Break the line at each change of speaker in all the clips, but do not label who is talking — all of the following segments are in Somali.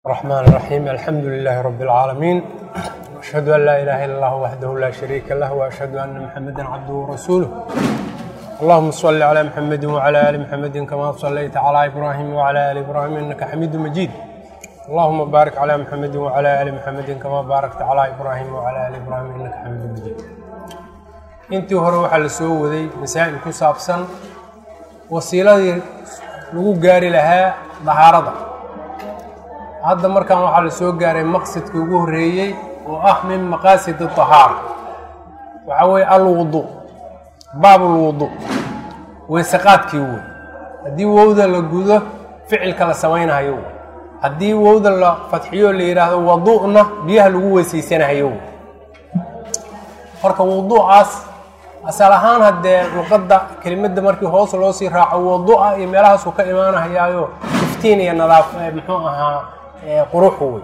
الرحمن الرحيم الحمد لله رب العالمين أشهد أن لا إله إلا الله وحده لا شريك له وأشهد أن محمدا عبده ورسوله اللهم صل على محمد وعلى آل محمد كما صليت على إبراهيم وعلى آل إبراهيم إنك حميد مجيد اللهم بارك على محمد وعلى آل محمد كما باركت على إبراهيم وعلى آل إبراهيم إنك حميد مجيد intii hore waxaa la soo waday masaa'il ku saabsan wasiiladii lagu gaari lahaa dahaarada hadda markan waxaa la soo gaaray maqsadkii ugu horreeyey oo ah min maqaasid dahaara waxaa weeye alwudu baab lwudu weysaqaadkii wey haddii wowda la gudo ficilka la samaynahayo wey haddii wowda la fadxiyo la yidhaahdo wadu'na biyaha lagu weysaysanahayo wey marka wudu'aas asal ahaan haddee luqadda kelimadda markii hoos loo sii raaco wadu'a iyo meelahaasuu ka imaanahayaayo iftiin iyo nadaaf muxuu ahaa quruxu wey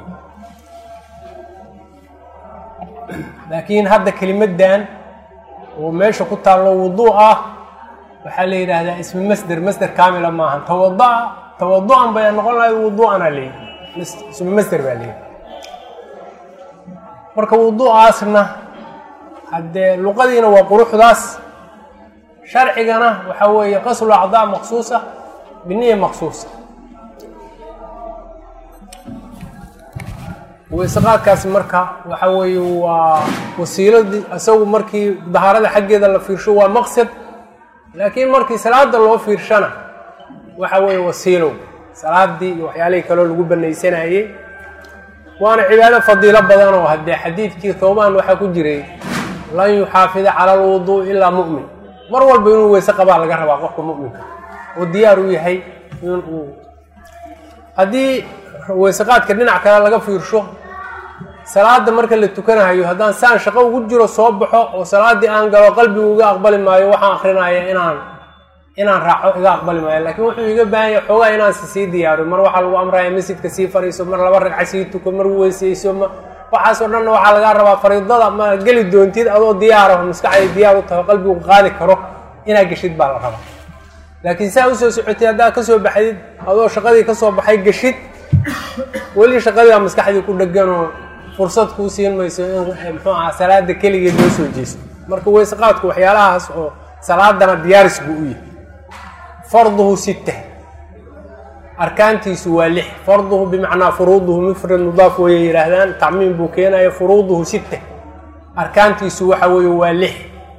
laakiin hadda kelimaddan oo meesha ku taallo wudu' ah waxaa la yidhaahdaa ismi masder masder kaamila maahan tawada'a tawadu'an bay noqon lahayd wudu'ana leeyihi ismi masder baa leeyihi marka wudu'aasna haddee luqadiina waa quruxdaas sharcigana waxaa weeye qaslu acdaa maqsuusa biniya maqsuusa weysaqaadkaasi marka waxa weeye waa wasiiladii isagu markii dahaarada xaggeeda la fiirsho waa maqsad laakiin markii salaada loo fiirshana waxa weeye wasiilow salaadii iyo waxyaalihii kaloo lagu banaysanayey waana cibaado fadiilo badan oo haddee xadiidkii toobaan waxaa ku jiray lan yuxaafida cala alwuduu ilaa mu'min mar walba inuu weyse qabaa laga rabaa qofka mu'minka oo diyaar u yahay inuu haddii weysaqaadka dhinac kale laga fiirsho salaada marka la tukanahayo haddaan saan shaqo ugu jiro soo baxo oo salaaddii aan galo qalbigu iga aqbali maayo waxaan akrinaya inaan inaan raaco iga aqbali maayo laakiin wuxuu iga baahan yahay xoogaa inaan si sii diyaariyo mar waxaa lagu amraya masjidka sii fariiso mar laba ragca sii tuko mar weysayso ma waxaasoo dhanna waxaa lagaa rabaa fariidada ma geli doontid adoo diyaaraho maskaxday diyaar u taho qalbigu qaadi karo inaad geshid baa la rabaa laakiin saa usoo socotay haddaad kasoo baxdid adoo shaqadii kasoo baxay geshid weli shaqadiibaa maskaxdii ku dheganoo fursad kuu siin mayso in muxuu aha salaada keligeed loo soo jeesto marka weysaqaadku waxyaalahaas oo salaadana diyaaris buu u yahay farduhu sitta arkaantiisu waa lix farduhu bimacnaa furuuduhu mufrad mudaaf wayay yidhaahdaan tacmiim buu keenaya furuuduhu sitta arkaantiisu waxa weeye waa lix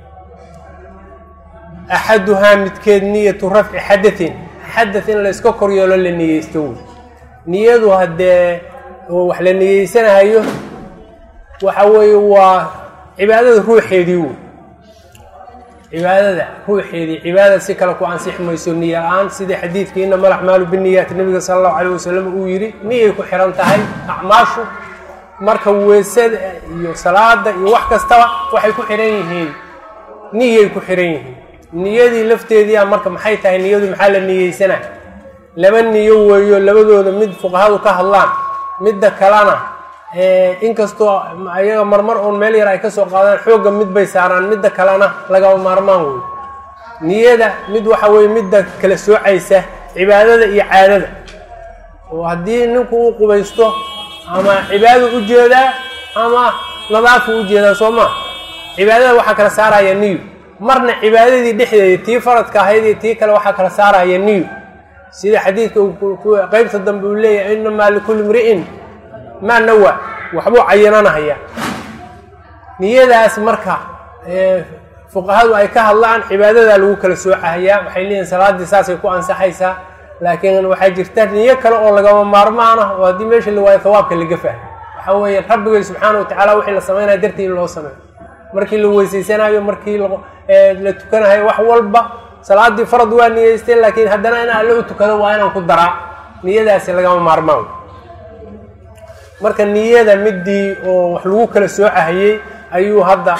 axaduhaa midkeed niyatu rafci xadatin xadath in la iska kor yeelo la niyeysto wey niyadu haddee wax la niyeysanahayo waxa weeye waa cibaadada ruuxeedii wey cibaadada ruuxeedii cibaadada si kale ku ansixi mayso niya la-aan sidii xadiidkii inama alacmaalu biniyaat nabiga sala allahu calayh wasalam uu yidhi niyay ku xihan tahay acmaashu marka weysada iyo salaada iyo wax kastaba waxay ku xihan yihiin niyay ku xihan yihiin niyadii lafteediia marka maxay tahay niyadu maxaa la niyeysanaa laba niyo weeyo labadooda mid fuqahadu ka hadlaan midda kalena inkastoo ayaga marmar uun meel yar ay kasoo qaadaan xoogga mid bay saaraan midda kalena lagaba maarmaan wey niyada mid waxa weye midda kala soocaysa cibaadada iyo caadada oo haddii ninku uu qubaysto ama cibaadadu ujeedaa ama nadaafu ujeedaa soo maa cibaadada waxaa kala saaraya niyo marna cibaadadii dhexdeeda tii faradka ahayd iyo tii kale waxaa kala saaraya niyo sida xadiidka qeybta dambe uu leeyahay inamaa likulli mri'in maa nawa waxbuu cayinanahaya niyadaas marka fuqahadu ay ka hadlaan cibaadadaa lagu kala soocahayaa waxay leeyihin salaaddii saasay ku ansaxaysaa laakiin waxaa jirta niyo kale oo lagama maarmaan ah oo haddii meesha la waayo hawaabka laga fahmo waxa weeye rabbigay subxaana watacala wixii la samaynaya dartii in loo sameeyo markii la weysaysanayo markii la tukanahayo wax walba salaaddii farad waa niyeystay laakiin haddana in alle u tukado waa inaan ku daraa niyadaasi lagama maarmaan marka niyada midii oo wax lagu kala soocahayey ayuu hadda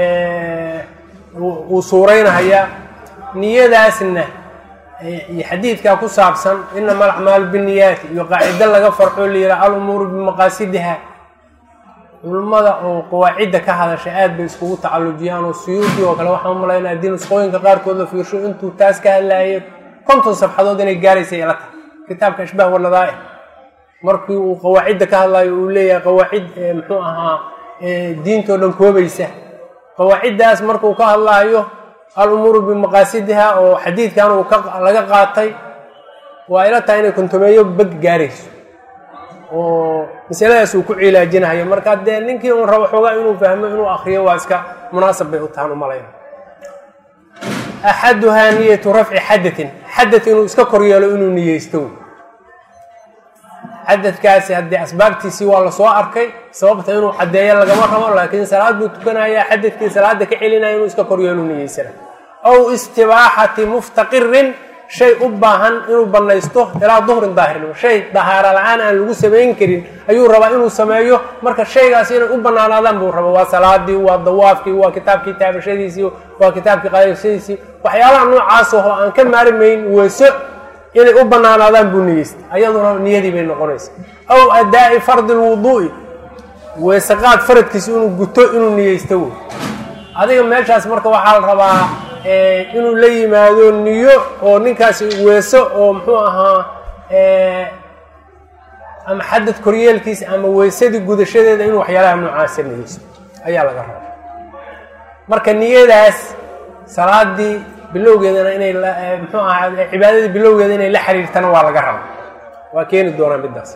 uu suuraynahayaa niyadaasna iyo xadiidkaa ku saabsan inama alacmaalu biniyaati iyo qaacido laga farxo la yidhaha alumuuru bimaqaasidiha culummada oo qawaacidda ka hadasha aad bay iskugu tacallujiyaan oo suyuudi oo kale waxaan umalaynaa haddii nusqooyinka qaarkood la fiirsho intuu taas ka hadlaayay konton safxadood inay gaaraysa ila tahay kitaabka ashbaah wanadaa'i markii uu qawaacidda ka hadlayo uu leeyahay qawaacid muxuu ahaa diintoo dhan koobaysa qawaaciddaas markuu ka hadlaayo al-umuuru bimaqaasidiha oo xadiidkan uu laga qaatay waa ila tahay inay kontomeeyo beg gaarayso oo masaladaas uu ku cilaajinayo marka dee ninkii uun rabo xoogaa inuu fahmo inuu akriyo waa iska munaasab bay u tahan umalayna axaduhaa niyatu rafci xadatin xadad inuu iska koryeelo inuu niyeysto xadadkaasi haddii asbaabtiisii waa lasoo arkay sababta inuu caddeeyo lagama rabo laakiin salaad buu tukanayaa xadadkii salaada ka celinaya inuu iska koryeelo niyeysana aw istibaaxati muftaqirin shay u baahan inuu banaysto ilaa duhrin daahirnimo shay dahaara la-aan aan lagu samayn karin ayuu rabaa inuu sameeyo marka shaygaas inay u banaanaadaan buu raba waa salaadii waa dawaafkii waa kitaabkii taabashadiisii waa kitaabkii qaadashadiisii waxyaalaha noocaas oo aan ka maarmayn weeso inay u banaanaadaan buu niyeystay ayaduna niyadii bay noqonaysa aw adaa'i fardi lwuduu'i weesaqaad faradkiisa inuu guto inuu niyeysto wey adiga meeshaas marka waxaa la rabaa inuu la yimaado niyo oo ninkaasi weeso oo muxuu ahaa ama xadad koryeelkiisa ama weesadii gudashadeeda inuu waxyaalaha noocaasa niyeysto ayaa laga rabaa marka niyadaas salaadii bilowgeedana inay muxuu ahaa cibaadadii bilowgeeda inay la xiriirtana waa laga rabaa waa keeni doonaa middaas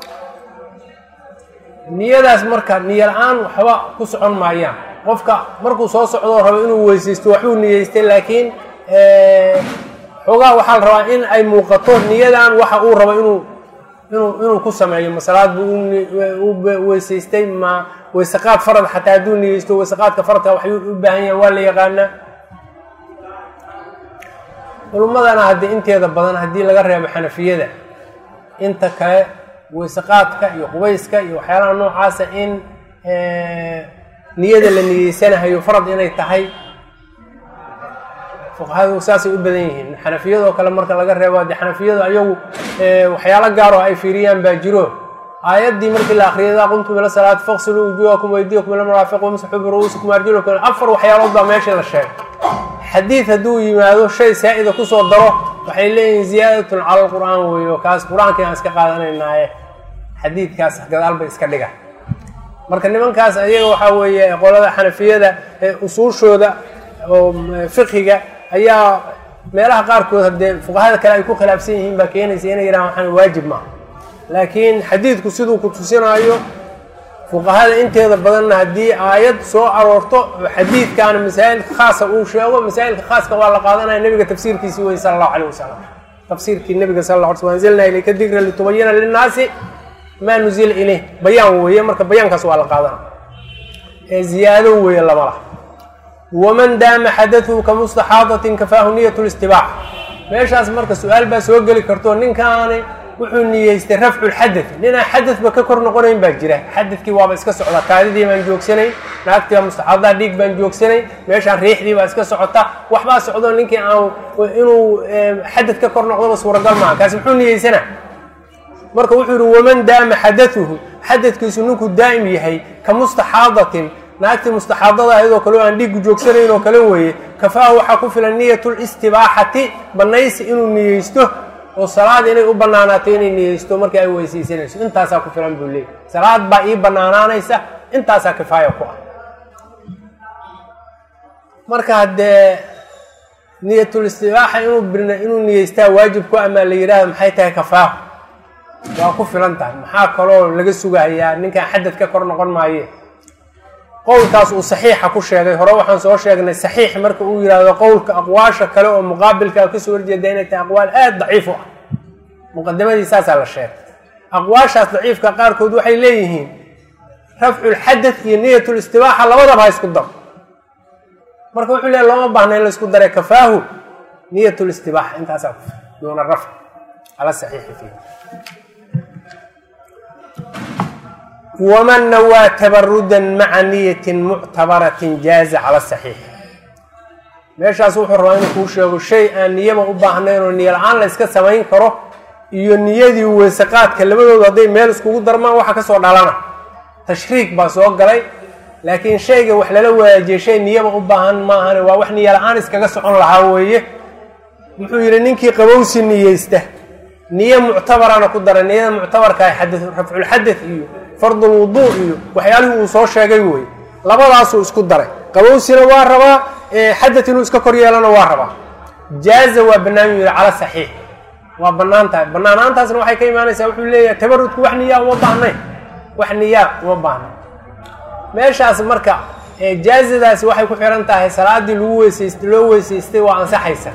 niyadaas marka niyo la-aan waxba ku socon maayaan qofka markuu soo socdoo rabo inuu weysaysto waxbuu niyeystay laakiin xoogaa waxaa la rabaa in ay muuqato niyadan waxa uu rabo inuu inuu inuu ku sameeyo masalaad buu u weysaystay ma weysaqaad farad xataa hadduu niyeysto weysaqaadka faradka waxay u baahan yahan waa la yaqaanaa culummadana haddii inteeda badan haddii laga reebo xanafiyada inta kale weysaqaadka iyo qubayska iyo waxyaalaha noocaasa in niyada la niyeysanahayo farad inay tahay fuqahadu saasay u badan yihiin xanafiyadoo kale marka laga reebo de xanafiyadu ayagu waxyaalo gaaroo ay fiiriyaan baa jiro aayaddii markii la akriyay idaa qumtum ila salaati faqsiluu wujuhakum waydiyakum ila maraafiq wamsaxuu biru'uusikum arjulakum afar waxyaalood baa meeshii la sheegay xadiid hadduu yimaado shay saa-ida kusoo daro waxay leeyihiin ziyaadatun cala alqur'aan weeyo kaas qur-aankii aan iska qaadanaynaaye xadiidkaas gadaal bay iska dhiga marka nimankaas ayaga waxaa weeye qolada xanafiyada ee usuushooda oo fiqhiga ayaa meelaha qaarkood haddee fuqahada kale ay ku khilaafsan yihiin baa keenaysa inay yidhahan waxaan waajib maaha laakiin xadiidku siduu ku tusinaayo fuqahada inteeda badanna haddii aayad soo aroorto oo xadiidkaana masaa'ilka khaasa uu sheego masaa'ilka khaaska waa la qaadanaya nebiga tafsiirkiisii wey sala allahu calayh wasalam tafsiirkii nebiga sala alla alay sl anzilnaa ilayka dikra litubayina linnaasi maa nuzila ilayh bayaan weeye marka bayaankaas waa la qaadana ee ziyaado weeye lama laha waman daama xadatuhu ka mustaxaadatin kafaahu niyat listibaax meeshaas marka su-aal baa soo geli karto ninkaani wuxuu niyeystay rafcu lxadad ninaan xadadba ka kor noqonayn baa jira xadadkii waaba iska socda kaadidii baan joogsanayn naagtii baa mustaxaadaha dhiig baan joogsanayn meeshaan riixdii baa iska socota waxbaa socdo ninkii aan inuu xadad ka kor noqdoba suuragal maaha kaasi muxuu niyeysanaa marka wuxuu yihi waman daama xadatuhu xadadkiisu ninkuu daa'im yahay ka mustaxaadatin naagtii mustaxaadada ayadoo kale oo aan dhiigu joogsanayn oo kale weeye kafaahu waxaa ku filan niyat listibaaxati banaysi inuu niyeysto oo salaad inay u banaanaato inay niyeysto markii ay weysaysanayso intaasaa ku filan buu leeyay salaad baa ii banaanaanaysa intaasaa kifaaya ku ah marka haddee niyatulistibaaxa inuu inuu niyeystaa waajib ku amaa la yidhaahdo maxay tahay kafaahu waa ku filan tahay maxaa kaloo laga sugahayaa ninkaan xadad ka kor noqon maaye qowlkaas uu saxiixa ku sheegay hore waxaan soo sheegnay saxiix marka uu yidhaahdo qowlka aqwaasha kale oo muqaabilka kasoo horjeeda inay tahay aqwaal aada daciif u ah muqadamadii saasaa la sheegay aqwaashaas daciifka qaarkood waxay leeyihiin rafcu lxadad iyo niyat listibaaxa labadaba ha isku daro marka wuxuu leeya looma baahna in la isku daray kafaahu niyat listibaaxa intaasaa ku duuna rafc ala saxiixi fiih waman nawaa tabarudan maca niyatin muctabaratin jaaza cala saxiix meeshaas wuxuu rabaa inuu kuu sheego shay aan niyaba u baahnayn oo niyo la-aan la yska samayn karo iyo niyadii weysaqaadka labadoodu hadday meel iskugu darmaan waxa kasoo dhalana tashriik baa soo galay laakiin shayga wax lala waajiyay shay niyaba u baahan maahane waa wax niyo la-aan iskaga socon lahaa weeye wuxuu yidhi ninkii qabowsi niyeysta niyo muctabarana ku dara niyada muctabarka xada rafculxadad iyo fardulwuduu iyo waxyaalihii uu soo sheegay wey labadaasuu isku daray qabowsina waa rabaa xadad inuu iska kor yeelana waa rabaa jaaza waa bannaan yuu yihi cala saxiix waa bannaan tahay bannaanaantaasna waxay ka imaanaysaa wuxuu leeyahay tabarudku wax niyaa uma baahnayn wax niyaa uma baahnayn meeshaas marka jaazadaasi waxay ku xihan tahay salaadii lagu weysaystay loo weysaystay waa ansaxaysa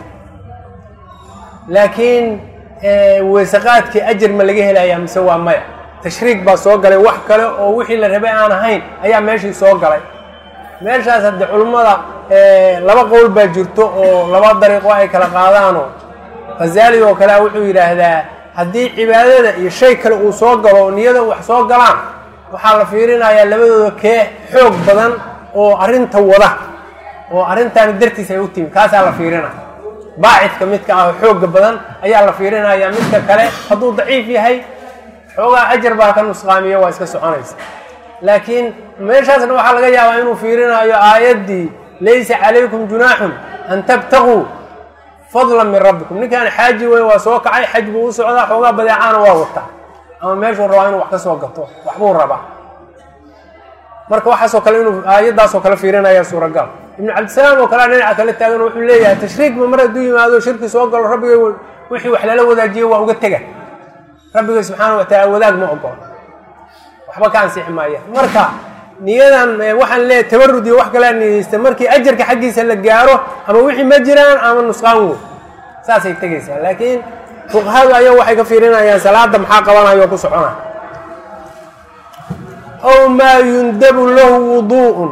laakiin weysaqaadkii ajar ma laga helayaa mise waa maya tashriig baa soo galay wax kale oo wixii la rabay aan ahayn ayaa meeshii soo galay meeshaas haddii culummada laba qowl baa jirto oo laba dariiqo ay kala qaadaanoo khazaali oo kale wuxuu yidhaahdaa haddii cibaadada iyo shay kale uu soo galo niyada wax soo galaan waxaa la fiirinayaa labadooda kee xoog badan oo arrinta wada oo arrintaani dartiis ay u timi kaasaa la fiirinaya baacidka midka ah oo xooga badan ayaa la fiirinaya midka kale hadduu daciif yahay xoogaa ajar baa ka nusqaamiyo waa iska soconaysa laakiin meeshaasna waxaa laga yaabaa inuu fiirinayo aayaddii laysa calaykum junaaxun an tabtaguu fadlan min rabbikum ninkaan xaaji wey waa soo kacay xaj buu u socdaa xoogaa badeecaana waa wataa ama meeshuu rabaa inuu wax ka soo gato waxbuu rabaa marka waxaasoo kale inuu aayaddaasoo kale fiirinaya suuragal ibnu cabdisalaam oo kalea dhinaca kale taagan wuxuu leeyahay tashriigba mar hadduu yimaado shirki soo galo rabbigay wixii wax lala wadaajiye waa uga tega rabbigay subxaana wa taala wadaag ma ogolo waxba ka ansixi maaya marka niyadan waxaan leeyahay tabarud iyo wax kalea niyeysta markii ajarka xaggiisa la gaaro ama wixii ma jiraan ama nusqaan wey saasay tegaysaa laakiin fuqahadu ayagu waxay ka fiirinayaan salaada maxaa qabanayo ku socona aw maa yundabu lahu wuduu'un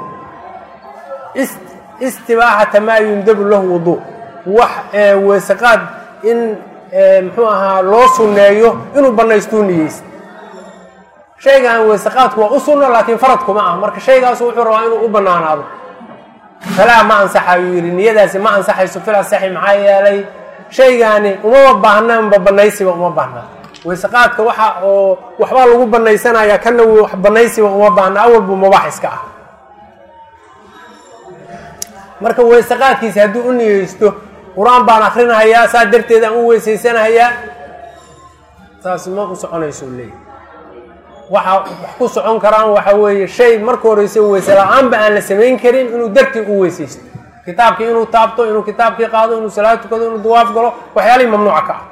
istibaaxata maa yundabu lahu wuduu wax weysaqaad in muxuu ahaa loo sunneeyo inuu banaystuu niyeysta shaygan weysaqaadku waa u sunno laakiin faradkuma ah marka shaygaasu wuxuu rabaa inuu u banaanaado falaa ma ansaxayuu yidhi niyadaasi ma ansaxayso fil asaxi maxaa yeelay shaygaani umama baahnaanba banaysiba uma baahna weysaqaadka waxa oo waxbaa lagu banaysanaya kana wax banaysiba uma baahna awalbu mubaax iska ah marka weysaqaadkiisa hadduu u niyeysto qur-aan baan akrinahayaa saa darteed aan u weysaysanahayaa saas ma u soconayso leeyahy waxa wax ku socon karaan waxa weeye shay marka horeysa weyse la-aanba aan la samayn karin inuu dartii u weysaysto kitaabkii inuu taabto inuu kitaabkii qaado inuu salaad tukado inuu dawaaf galo waxyaalihii mamnuuca ka ah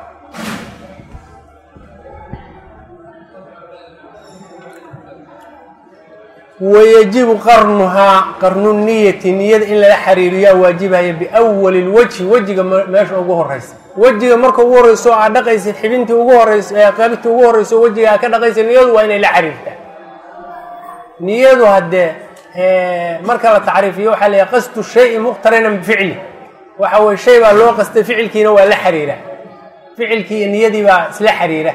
wayajibu qarnuhaa qarnu niyati niyada in lala xariiriyaa waajibaya biwali lwajhi wejiga meesha ugu horeysa wejiga marka ugu horeyso aad dhaqaysid xibintii ugu horeyso ee qaybtii ugu horeyso wejiga aad ka dhaqaysid niyadu waa inay la xariirtaa niyadu haddee marka la tacriifiyo waxaa leeyahay qasdu shayi muqtarinan bificli waxa weye shay baa loo qastay ficilkiina waa la xiriira ficilkii iyo niyadii baa isla xiriira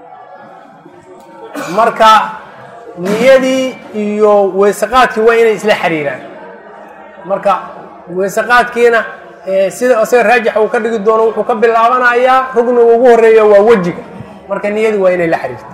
marka niyadii iyo weysaqaadkii waa inay isla xiriiraan marka weysaqaadkiina sida isaga raajixa uu ka dhigi doono wuxuu ka bilaabanayaa rugniga ugu horeeya waa wejiga marka niyadii waa inay la xiriirta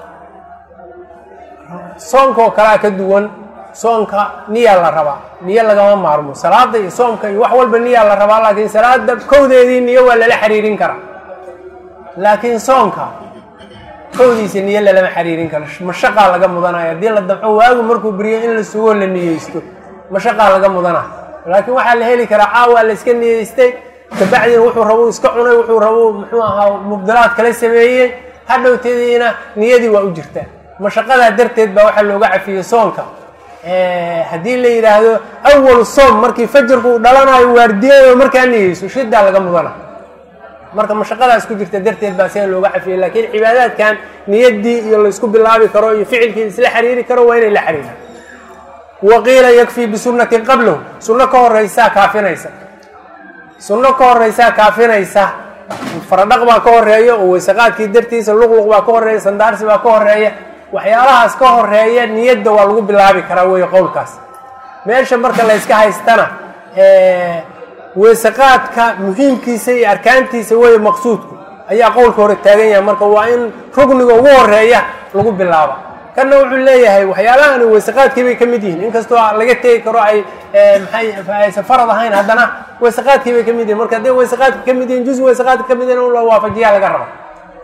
soonka oo kalea ka duwan soonka niyaa la rabaa niyo lagama maarmo salaada iyo soomka iyo wax walba niyaa la rabaa laakiin salaada kowdeedii niyo waa lala xiriirin karaa laakiin soonka kowdiisa niyo lalama xiriirin karo mashaqaa laga mudanaya haddii la damco waagu markuu beriyo in la sugo la niyeysto mashaqaa laga mudanaya laakiin waxaa la heli karaa caawa la iska niyeystay kabacdina wuxuu rabo iska cunay wuxuu rabo muxuu ahaa mubdalaad kala sameeyey hadhowteediina niyadii waa u jirtaa mashaqadaa darteed baa waxaa looga cafiyey soonka haddii la yidhaahdo awalu soom markii fajarku uu dhalanayo waardiyado markaa niyeyso shidaa laga mudana marka mashaqadaas ku jirta darteed baa sida looga cafiyey laakiin cibaadaadkan niyadii iyo laysku bilaabi karo iyo ficilkii isla xiriiri karo waa inay la xiriiraan waqiila yakfii bisunnatin qablahu sunno ka horeysaa kaafinaysa sunno ka horeysaa kaafinaysa faradhaq baa ka horeeya oo weysaqaadkii dartiisa luqluq baa ka horeeya sandaarsi baa ka horeeya waxyaalahaas ka horeeya niyadda waa lagu bilaabi karaa wey qowlkaas meesha marka layska haystana weysaqaadka muhiimkiisa iyo arkaantiisa wey maqsuudku ayaa qowlka hore taagan yahay marka waa in rugniga ugu horeeya lagu bilaaba kanna wuxuu leeyahay waxyaalahani weysaqaadkii bay ka mid yihiin inkastoo laga tegi karo ay maay aysan farad ahayn haddana weysaqaadkii bay ka mid yihin marka hadday weysaqaadka ka mid yihin juz weysaqaadka ka mid yihin in la waafajiyaa laga raba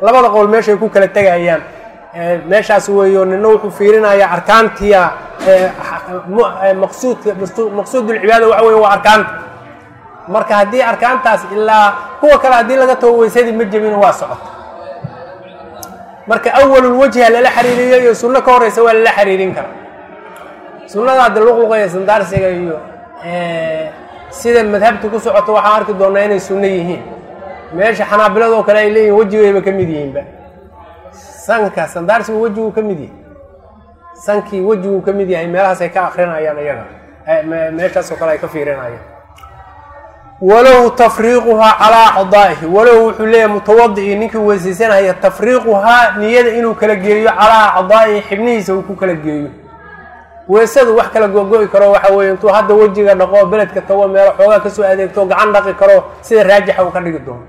labada qowl meeshay ku kala tegayaan meeshaas weeyo nina wuxuu fiirinayaa arkaantiya maqsuudka maqsuudulcibaada waxa weye waa arkaanta marka haddii arkaantaas ilaa kuwa kale haddii laga tago weysadii ma jebin waa socota marka awalulwajha lala xiriiriyo iyo sunno ka horeysa waa lala xiriirin karaa sunnada hadda luqluqa iyo sandaarsiga iyo sida madhabta ku socoto waxaan arki doonaa inay sunno yihiin meesha xanaabiladoo kale ay leeyihin wejigayba ka mid yihiinba sanka sandaarsigu wejiguu ka mid yahay sankii wejiguu ka mid yahay meelahaasay ka akrinayaan iyaga meeshaasoo kale ay ka fiirinayaan walow tafriiquhaa calaa acdaa'ihi walow wuxuu leeyahay mutawadi'ii ninkii weysaysanaya tafriiquhaa niyada inuu kala geeyo calaa acdaa'ihi xibnihiisa uu ku kala geeyo weysadu wax kala gogo-i karo waxa weeye intuu hadda wejiga dhaqo beledka tago meelo xoogaa kasoo adeegto gacan dhaqi karo sida raajixa uu ka dhigi doono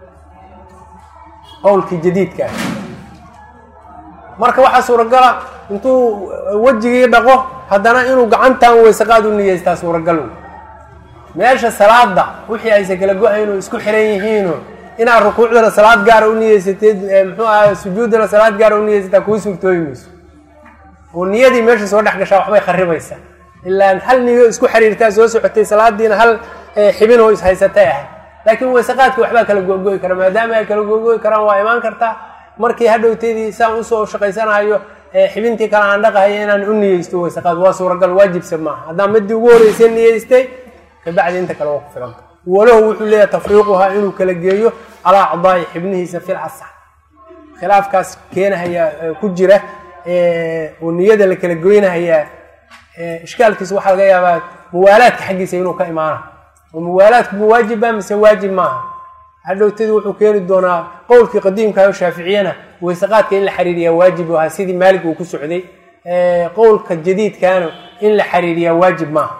qowlkii jadiidka ah marka waxaa suuragala intuu wejigii dhaqo haddana inuu gacantan weysaqaad u niyeystaa suuragal meesha salaada wixii aysan kala go-ayn oo isku xiran yihiino inaad rukuucdana salaad gaara u niyeysateed muxuu aha sujuuddana salaad gaara u niyeysataa kuu suurtooyi mayso oo niyadii meesha soo dhex gashaa waxbay kharibaysaa ilaa hal niyo isku xiriirtaa soo socotay salaadiina hal xibinoo ishaysatay ahay laakiin weysaqaadka waxbaa kala gogo-i kara maadaama ay kala gogo-i karaan waa imaan kartaa markii hadhowteydii saan usoo shaqaysanayo xibintii kale aan dhaqahayo inaan u niyeysto weysaqaad waa suuragal waajibsa maaha haddaan midii ugu horreysay niyeystay kabacdi inta kale waa ku filanta walow wuxuu leeyahay tafriiquhaa inuu kala geeyo calaa acdaa'i xibnihiisa fil asax khilaafkaas keenahaya ku jira oo niyada la kala goynahayaa ishkaalkiisa waxaa laga yaabaa muwaalaadka xaggiisa inuu ka imaana oo muwaalaadku ma waajiba mise waajib maaha hadhowtadii wuxuu keeni doonaa qowlkii qadiimkaao shaaficiyana weysaqaadka in la xiriiriyaa waajib ahaa sidii maalig uu ku socday qowlka jadiidkaana in la xiriiriyaa waajib maaha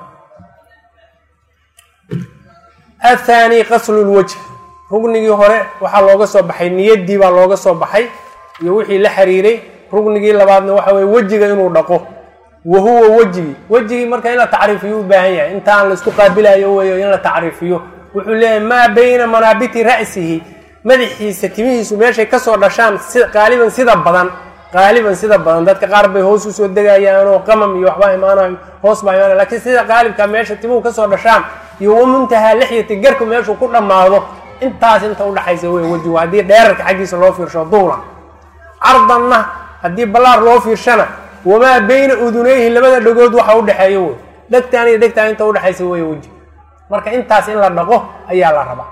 athani qaslu lwajh rugnigii hore waxaa looga soo baxay niyadii baa looga soo baxay iyo wixii la xiriiray rugnigii labaadna waxa weye wejiga inuu dhaqo wa huwa wejigii wejigii marka in la tacriifiyo u baahan yahay intaan la isku qaabilayo weeyo in la tacriifiyo wuxuu leeyahay maa bayna manaabiti ra'sihi madaxiisa timihiisu meeshay kasoo dhashaan si qaaliban sida badan qaaliban sida badan dadka qaar bay hoos usoo degayaan oo qamam iyo waxbaa imaanayo hoos baa imaanaya lakiin sida qaalibka meesha timuhu kasoo dhashaan iyo wamuntahaa lixyati garku meeshuu ku dhammaado intaas inta udhaxaysa wey wejigu haddii dheerarka xaggiisa loo fiirsho duula cardanna haddii ballaar loo fiirshana wamaa bayna udunayhi labada dhagood waxa udhexeeyo wey dhegtaan iyo dhegtaan inta udhexaysa wey weji marka intaas in la dhaqo ayaa la rabaa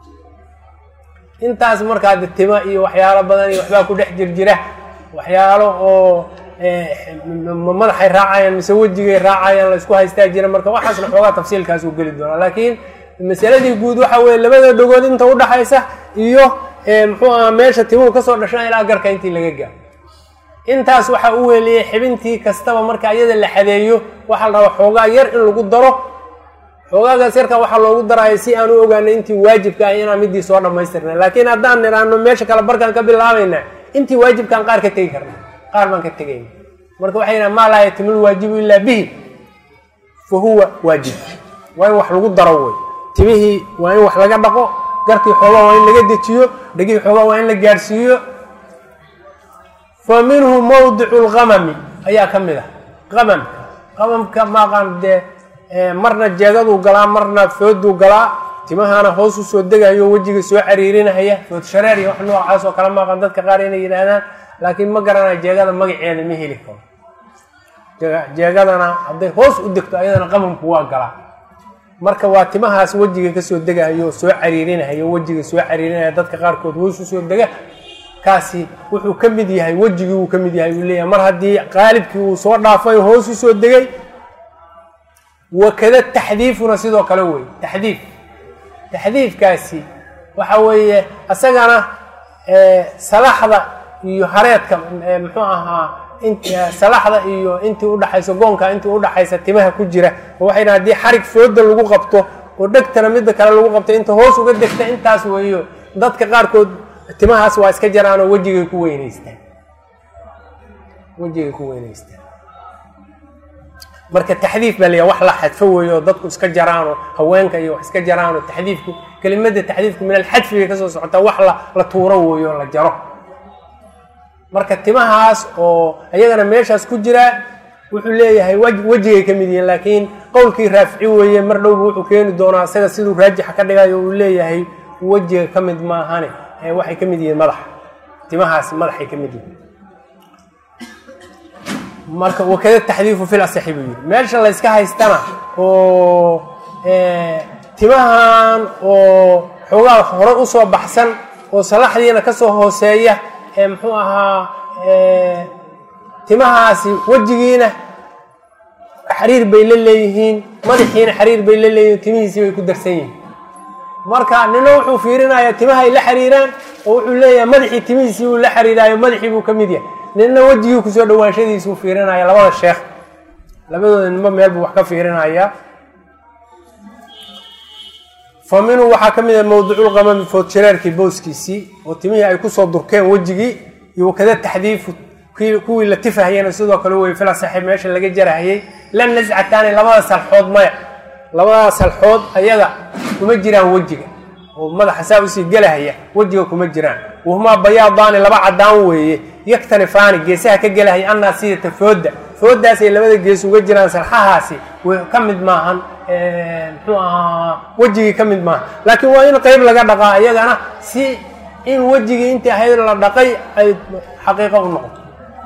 intaas markaa de tima iyo waxyaalo badan iyo waxbaa ku dhex jirjira waxyaalo oo madaxay raacayaan mise wejigay raacayaan la isku haystaa jira marka waxaasna xoogaa tafsiilkaas uu geli doonaa laakiin masaladii guud waxa weeye labada dhagood inta udhaxaysa iyo muxuu aha meesha timuhu kasoo dhashaan ilaa garka intii laga gaaro intaas waxaa u weeliyey xibintii kastaba marka iyada la xadeeyo waxaa la rabaa xoogaa yar in lagu daro xoogaagaas yarka waxaa loogu daraya si aan u ogaano intii waajibka ah inaan midii soo dhamaystirna laakiin haddaan nidhaano meesha kale barkaan ka bilaabayna intii waajibkaan qaar ka tegi karna qaar baan ka tegayna marka waxay yidhahan maa laa yatimul waajibu ilaa bihi fa huwa waajib waa in wax lagu daro wey timihii waa in wax laga dhaqo garkii xoogaa waa in laga dejiyo dhegihii xoogaa waa in la gaadhsiiyo fa minhu mawdicu lqamami ayaa ka mid ah qamamka qamamka maaqaan dee marna jeegaduu galaa marna fooduu galaa timahana hoos usoo degayo wejiga soo cariirinahaya food shareer iyo wax noocaas oo kale maaqan dadka qaar inay yidhaahdaan laakiin ma garanayo jeegada magaceeda ma heli karo jeegadana hadday hoos u degto ayadana qamamku waa galaa marka waa timahaas wejiga kasoo degayo soo cariirinahayo wejiga soo cariirinaya dadka qaarkood hoos usoo dega kaasi wuxuu ka mid yahay wejigii uu ka mid yahay uu leeyahay mar haddii qaalibkii uu soo dhaafay hoos usoo degay wakada taxdiifuna sidoo kale wey taxdiif taxdiifkaasi waxa weeye isagana salaxda iyo hareedka muxuu ahaa salaxda iyo intii udhaxayso goonka intii udhaxaysa timaha ku jira oo waxay dhahan hadii xarig fooda lagu qabto oo dhegtana midda kale lagu qabto inta hoos uga degta intaas weeyo dadka qaarkood timahaas waa iska jaraan oo wejigay ku weynaystaan wejigay ku weynaystaan marka taxdiif baa layaha wax la xadfo weeyo oo dadku iska jaraanoo haweenka iyo wax iska jaraanoo taxdiifku kelimada taxdiifku min alxadfi bay kasoo socotaa wax la la tuuro weeyo la jaro marka timahaas oo iyagana meeshaas ku jira wuxuu leeyahay wejigay ka mid yihiin laakiin qowlkii raafici weeye mar dhowba wuxuu keeni doonaa isaga siduu raajixa ka dhigayo uu leeyahay wejiga ka mid maahane ee waxay ka mid yihiin madaxa timahaasi madaxay ka mid yihiin marka wakada taxdiifu fil asaxi buu yidhi meesha la yska haystana oo timahan oo xoogaa hore usoo baxsan oo salaxdiina kasoo hooseeya ee muxuu ahaa timahaasi wejigiina xariir bay la leeyihiin madaxiina xariir bay la leeyihiin timihiisii bay ku darsan yihiin marka nina wuxuu fiirinayaa timahay la xiriiraan oo wuxuu leeyahay madaxii timihiisii uu la xiriiraayo madaxii buu ka mid yahay nina wejigii kusoo dhawaanshadiisuu fiirinaya labada sheekh labadooda ninba meel buu wax ka fiirinaya fa minhu waxaa ka mid ah mawduculqamami foodjareerkii booskiisii oo timihii ay kusoo durkeen wejigii iyo wakada taxdiifu kuwii la tifahayana sidoo kale wey fila saxiib meesha laga jarahayay la nascataani labada salxood maya labada salxood ayaga kuma jiraan wejiga oo madaxa saa usii gelahaya wejiga kuma jiraan wahumaa bayaadaani laba cadaan weeye yaktanifaani geesaha ka gelahaya annaa sidata fooda foodaasay labada gees uga jiraan salxahaasi ka mid maahan muxuu ahaa wejigii ka mid maaha laakiin waa in qeyb laga dhaqaa iyagana si in wejigii intii ahayd la dhaqay ay xaqiiqo u noqoto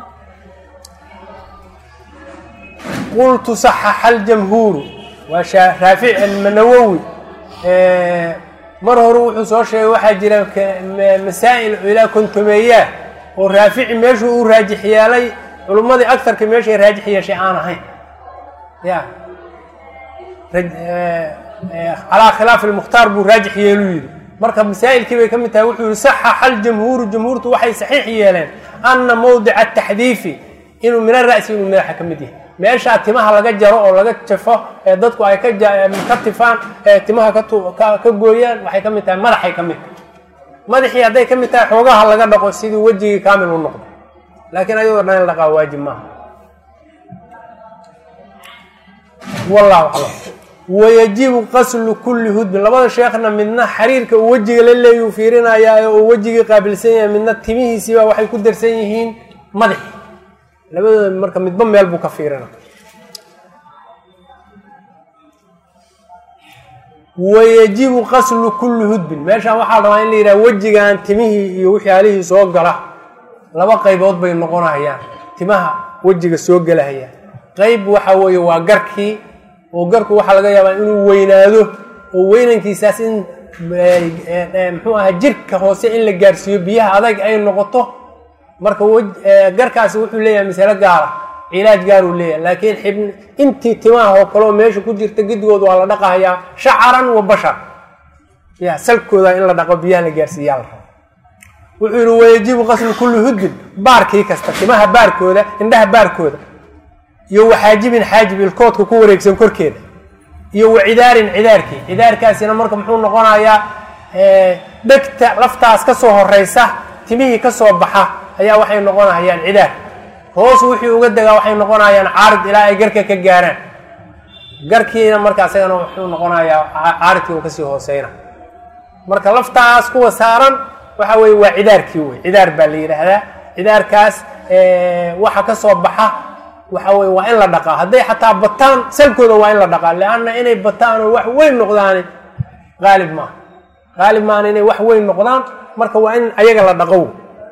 qultu saxaxa aljamhuuru waa raafic almanawowi mar hore wuxuu soo sheegay waxaa jira masaa'il ilaa kontomeeyaa oo raafici meeshuu uu raajix yeelay culummadii agtarka meeshay raajix yeeshay aan ahayn ya calaa khilaafi lmukhtaar buu raajix yeeluu yidhi marka masaa'ilkii bay ka mid tahay wuxuu yihi saxaxa aljamhuuru jamhuurtu waxay saxiix yeeleen ana mawdica ataxdiifi inuu mina ra'si inuu madaxa ka mid yahay meeshaa timaha laga jaro oo laga jafo ee dadku ay ka tifaan ee timaha ka gooyaan waxay ka mid tahay madaxay ka mid tahay madaxii hadday ka mid tahay xoogaha laga dhaqo sidii wejigii kaamil u noqdo laakiin ayadoo dhan in dhaqaa waajib maaha wallahu aclam wayajibu qaslu kulli hudbin labada sheekhna midna xariirka uu wejiga la leeyuu fiirinayaa oo uu wejigii qaabilsan yahay midna timihiisiiba waxay ku darsan yihiin madaxi labadooda marka midba meel buu ka fiirina wayajibu qaslu kulli hudbin meeshaan waxaa rabaa in la yidhaha wejigan timihii iyo waxyaalihii soo gala laba qaybood bay noqonayaan timaha wejiga soo gelahayaan qeyb waxa weeye waa garkii oo garku waxaa laga yaabaa inuu weynaado oo weynankiisaas in muxuu ahaa jirka hoose in la gaarsiiyo biyaha adag ay noqoto marka garkaasi wuxuu leeyahay masalo gaara cilaaj gaaruu leeyahay laakiin xibn intii timaha oo kaleoo meesha ku jirta gidigood waa la dhaqahayaa shacaran wa bashar ya salkooda in la dhaqo biyaha la gaarsiiyaa la rabo wuxuu yihi wayajibu qaslu kulli hudbin baarkii kasta timaha baarkooda indhaha baarkooda iyo waxaajibin xaajib ilkoodka ku wareegsan korkeeda iyo wacidaarin cidaarkii cidaarkaasina marka muxuu noqonayaa dhegta laftaas ka soo horeysa timihii ka soo baxa ayaa waxay noqonayaan cidaar hoos wixii uga degaa waxay noqonayaan caarid ilaa ay garka ka gaaraan garkiina marka isagana wuxuu noqonayaa caaridkii uu kasii hooseyna marka laftaas kuwa saaran waxa weye waa cidaarkii wey cidaar baa la yidhaahdaa cidaarkaas waxa ka soo baxa waxa weye waa in la dhaqaa hadday xataa bataan salkooda waa in la dhaqaa leanna inay bataan oo wax weyn noqdaan qaalib maaha qaalib maaha inay wax weyn noqdaan marka waa in ayaga la dhaqo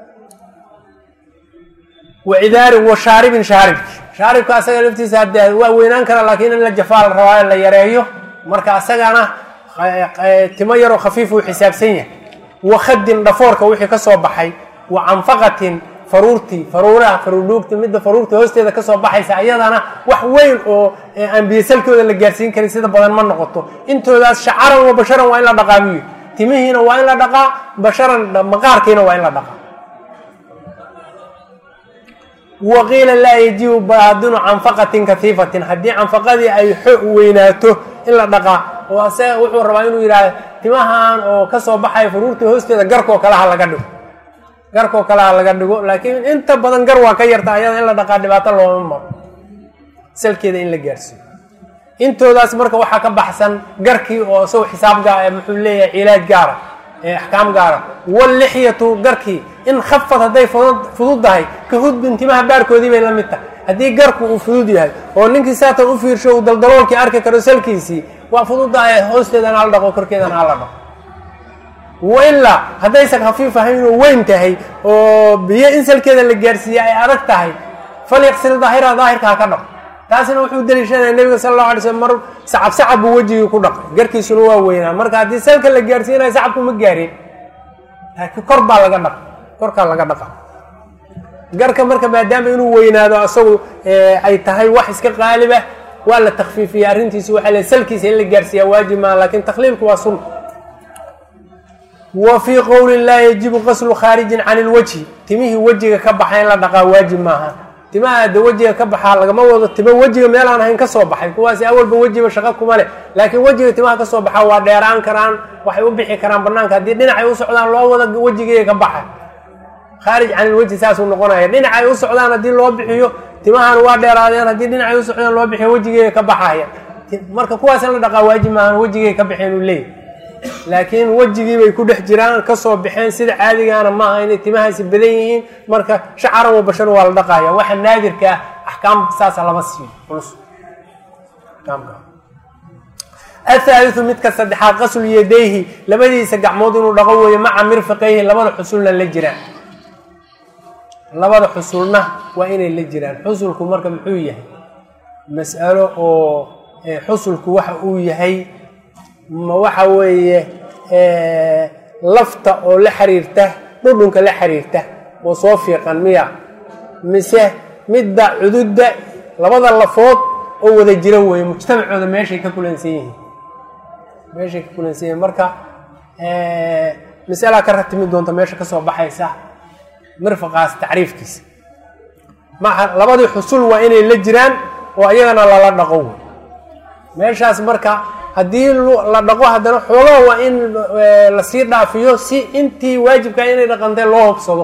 wacidaarin wa shaaribin shaaribki shaaribka asaga laftiisa hadee waa weynaan kara laakiin in la jafaa la rabaa la yareeyo marka asagana timo yaroo khafiif uu xisaabsan yahay wa khadin dhafoorka wixii ka soo baxay wa canfaqatin faruurtii faruuraha faruurdhuugta midda faruurta hoosteeda kasoo baxaysa ayadana wax weyn oo aan biyosalkooda la gaarsiin karin sida badan ma noqoto intoodaas shacaran wa basharan waa in la dhaqaa buu yidhi timihiina waa in la dhaqaa basharan maqaarkiina waa in la dhaqaa waqiila laa yajibu baadinu canfaqatin kafiifatin haddii canfaqadii ay xo weynaato in la dhaqaa oo asaga wuxuu rabaa inuu yidhaahdo timahan oo kasoo baxaya faruurta hoosteeda garkoo kale ha laga dhigo garkoo kale ha laga dhigo laakiin inta badan gar waa ka yarta ayada in la dhaqaa dhibaato looma maro salkeeda in la gaarsiiyo intoodaas marka waxaa ka baxsan garkii oo isagu xisaab gaa muxuu leeyahay cilaaj gaara axkaam gaara wallixyatu garkii in khafad hadday fududdahay ka hudbin timaha baarkoodii bay la mid tahay haddii garku uu fudud yahay oo ninkii saatan u fiirsho uu daldaloolkii arki karo salkiisii waa fududdahay hoosteedana hala dhaqo korkeedana hala dhaqo wailaa haddaysan khafiif ahayn oo weyn tahay oo biyo in salkeeda la gaarsiiyey ay adag tahay falyaqsil daahira daahirka ha ka dhaqo taasina wuxuu daliishanaya nebiga sala allahu alay slm mar sacab sacab buu wejigii ku dhaqay garkiisuna waa weynaa marka haddii salka la gaarsiinayo sacabku ma gaarin laakiin kor baa laga dhaqa korkaa laga dhaqa garka marka maadaama inuu weynaado asagu ay tahay wax iska qaaliba waa la takfiifiya arrintiisi waxaa le salkiisa in la gaarsiiyaa waajib maaha lakin takhliilku waa sunna wa fii qowli laa yajibu qaslu khaarijin can ilwajhi timihii wejiga ka baxa in la dhaqaa waajib maaha timaha de wejiga ka baxaa lagama wado timo wejiga meelaan ahayn kasoo baxay kuwaasi awalba wejiba shaqo kuma leh laakiin wejiga timaha kasoo baxaa waa dheeraan karaan waxay u bixi karaan banaanka haddii dhinacay u socdaan loo wada wejigeega ka baxa khaarij can ilwajhi saasuu noqonaya dhinacay u socdaan haddii loo bixiyo timahan waa dheeraadeen haddii dhinacay u socdaan loo bixiyo wejigeega ka baxaya marka kuwaas in la dhaqaa waajib maahan wejigeega ka baxeen uu leeyahy laakiin wejigii bay ku dhex jiraan kasoo baxeen sida caadigaana maaha inay timahaasi badan yihiin marka shacaran wa bashan waa la dhaqaya waxa naadirka ah axkaam saasa lama siiyo culus athaaliu midka saddexaad qaslu yadayhi labadiisa gacmood inuu dhaqo weeye maca mirfiqayhi labada xusulna la jiraan labada xusulna waa inay la jiraan xusulku marka muxuu yahay mas'alo oo xusulku waxa uu yahay ma waxa weeye lafta oo la xiriirta dhudhunka la xiriirta oo soo fiiqan miya mise midda cududda labada lafood oo wada jira weeye mujtamacooda meeshay ka kulansan yihiin meeshay ka kulansan yihiin marka masalaa ka ratimi doonta meesha kasoo baxaysa mirfaqaas tacriifkiisa maa labadii xusul waa inay la jiraan oo iyagana lala dhaqo wey meeshaas marka haddii la dhaqo haddana xoogaa waa in lasii dhaafiyo si intii waajibkaa inay dhaqantay loo hobsado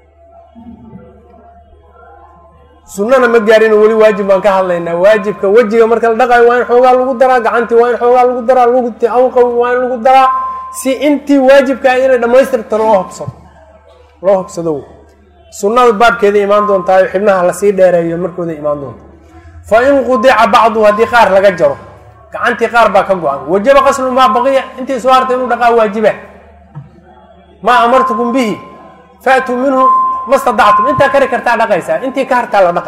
sunnana ma gaarino weli waajib baan ka hadlaynaa waajibka wejiga marka la dhaqayo waa in xoogaa lagu daraa gacantii waa in xoogaa lagu daraa lugti awqawi waa in lagu daraa si intii waajibkaa inay dhammaystirto loo hobsado loo hobsado sunnada baabkeeda imaan doontaayo xibnaha lasii dheereeyo markooda imaan doonta fa in qudica bacdu haddii qaar laga jaro gacantii qaar baa ka go-an wajaba qaslu maa baqiya intii soo hartay inuu dhaqaa waajiba maa amartukum bihi faatuu minhu ma stadactum intaa kari kartaa dhaqaysaa intii ka hartaa la dhaqa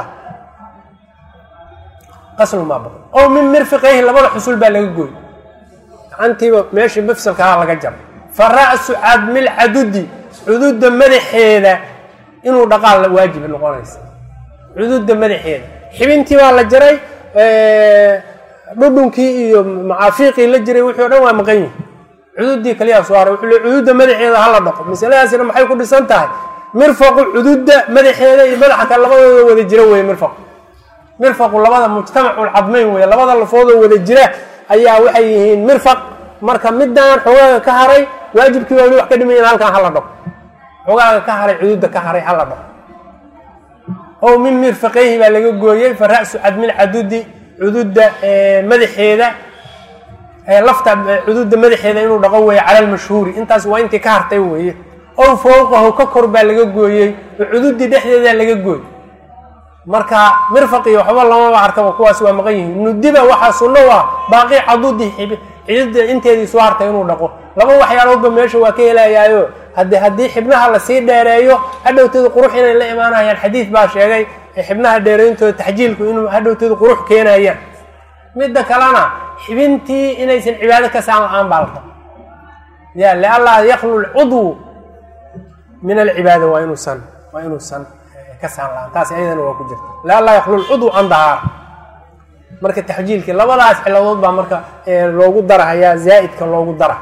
qaslu maa baqi ow min mirfiqayhi labada xusul baa laga gooy gacantiiba meeshii mafsalkaha laga jaro fa ra'su cadmil cadudi cududa madaxeeda inuu dhaqaa waajib noqonaysa cududa madaxeeda xibintii baa la jaray dhudhunkii iyo macaafiiqii la jiray wixii o dhan waa maqan yihi cududii kaliyaa soo haray wuxuu le cududa madaxeeda hala dhaqo masaladaasina maxay ku dhisan tahay mirfaqu cududa madaxeeda iyo madaxa kale labadooda wada jira weye mirfaqu mirfaqu labada mujtamacul cadmayn weye labada lafoodoo wada jira ayaa waxay yihiin mirfaq marka midaan xogaaga ka haray waajibkii waa wali wax ka dhimayan halkan hala dhaqo xogaaga ka haray cududa ka haray hala dhaqo ow min mirfaqayhi baa laga gooyey fa ra'su cadmil cadudi cududa madaxeeda lafta cududa madaxeeda inuu dhaqo weeye cala lmashhuuri intaas waa intii ka hartay weeye ow fowqahu ka kor baa laga gooyey oo cududii dhexdeeda laga gooy marka mirfaqi waxba lamaba arkaba kuwaas waa maqan yihiin nudiba waxaa sunno u ah baaqi cadudi cidida inteedii soo hartay inuu dhaqo laba waxyaaloodba meesha waa ka helayaayo hade haddii xibnaha lasii dheereeyo hadhowteedu qurux inay la imaanayaan xadiid baa sheegay xibnaha dheereyntooda taxjiilku inuu hadhowteedu qurux keenayaan midda kalena xibintii inaysan cibaado ka saan la-aan baa lata ya lianlaa yaklu lcudwu min alcibaada waa inuusan waa inuusan ka saan la-aan taas ayadana waa ku jirta lianlaa yaklu lcudwu an dahaara marka taxjiilkii labadaas ciladood baa marka loogu darahayaa zaa'idka loogu dara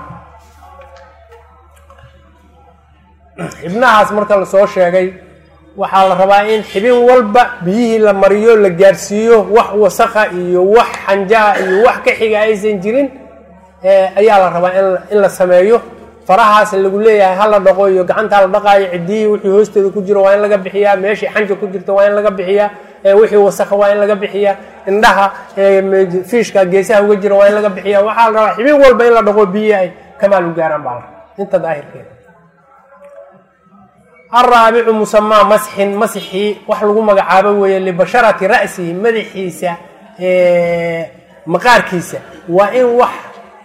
xibnahaas marka lasoo sheegay waxaa la rabaa in xibin walba biyihii la mariyo la gaarsiiyo wax wasakha iyo wax xanjaha iyo wax ka xiga aysan jirin ayaa la rabaa in la sameeyo farahaas lagu leeyahay hala dhaqo iyo gacantaa la dhaqaayo cidiyihii wixii hoosteeda ku jiro waa in laga bixiyaa meeshii xanja ku jirta waa in laga bixiyaa wixii wasakha waa in laga bixiyaa indhaha fiishka geesaha uga jira waa in laga bixiya waxaa la rabaa xibin walba in la dhaqo biyihi ay kamaal u gaaraan baa la rabaa inta daahirkeeda alraabicu musamaa masxin masxii wax lagu magacaabo weeye libasharati ra'sihi madaxiisa maqaarkiisa waa in wax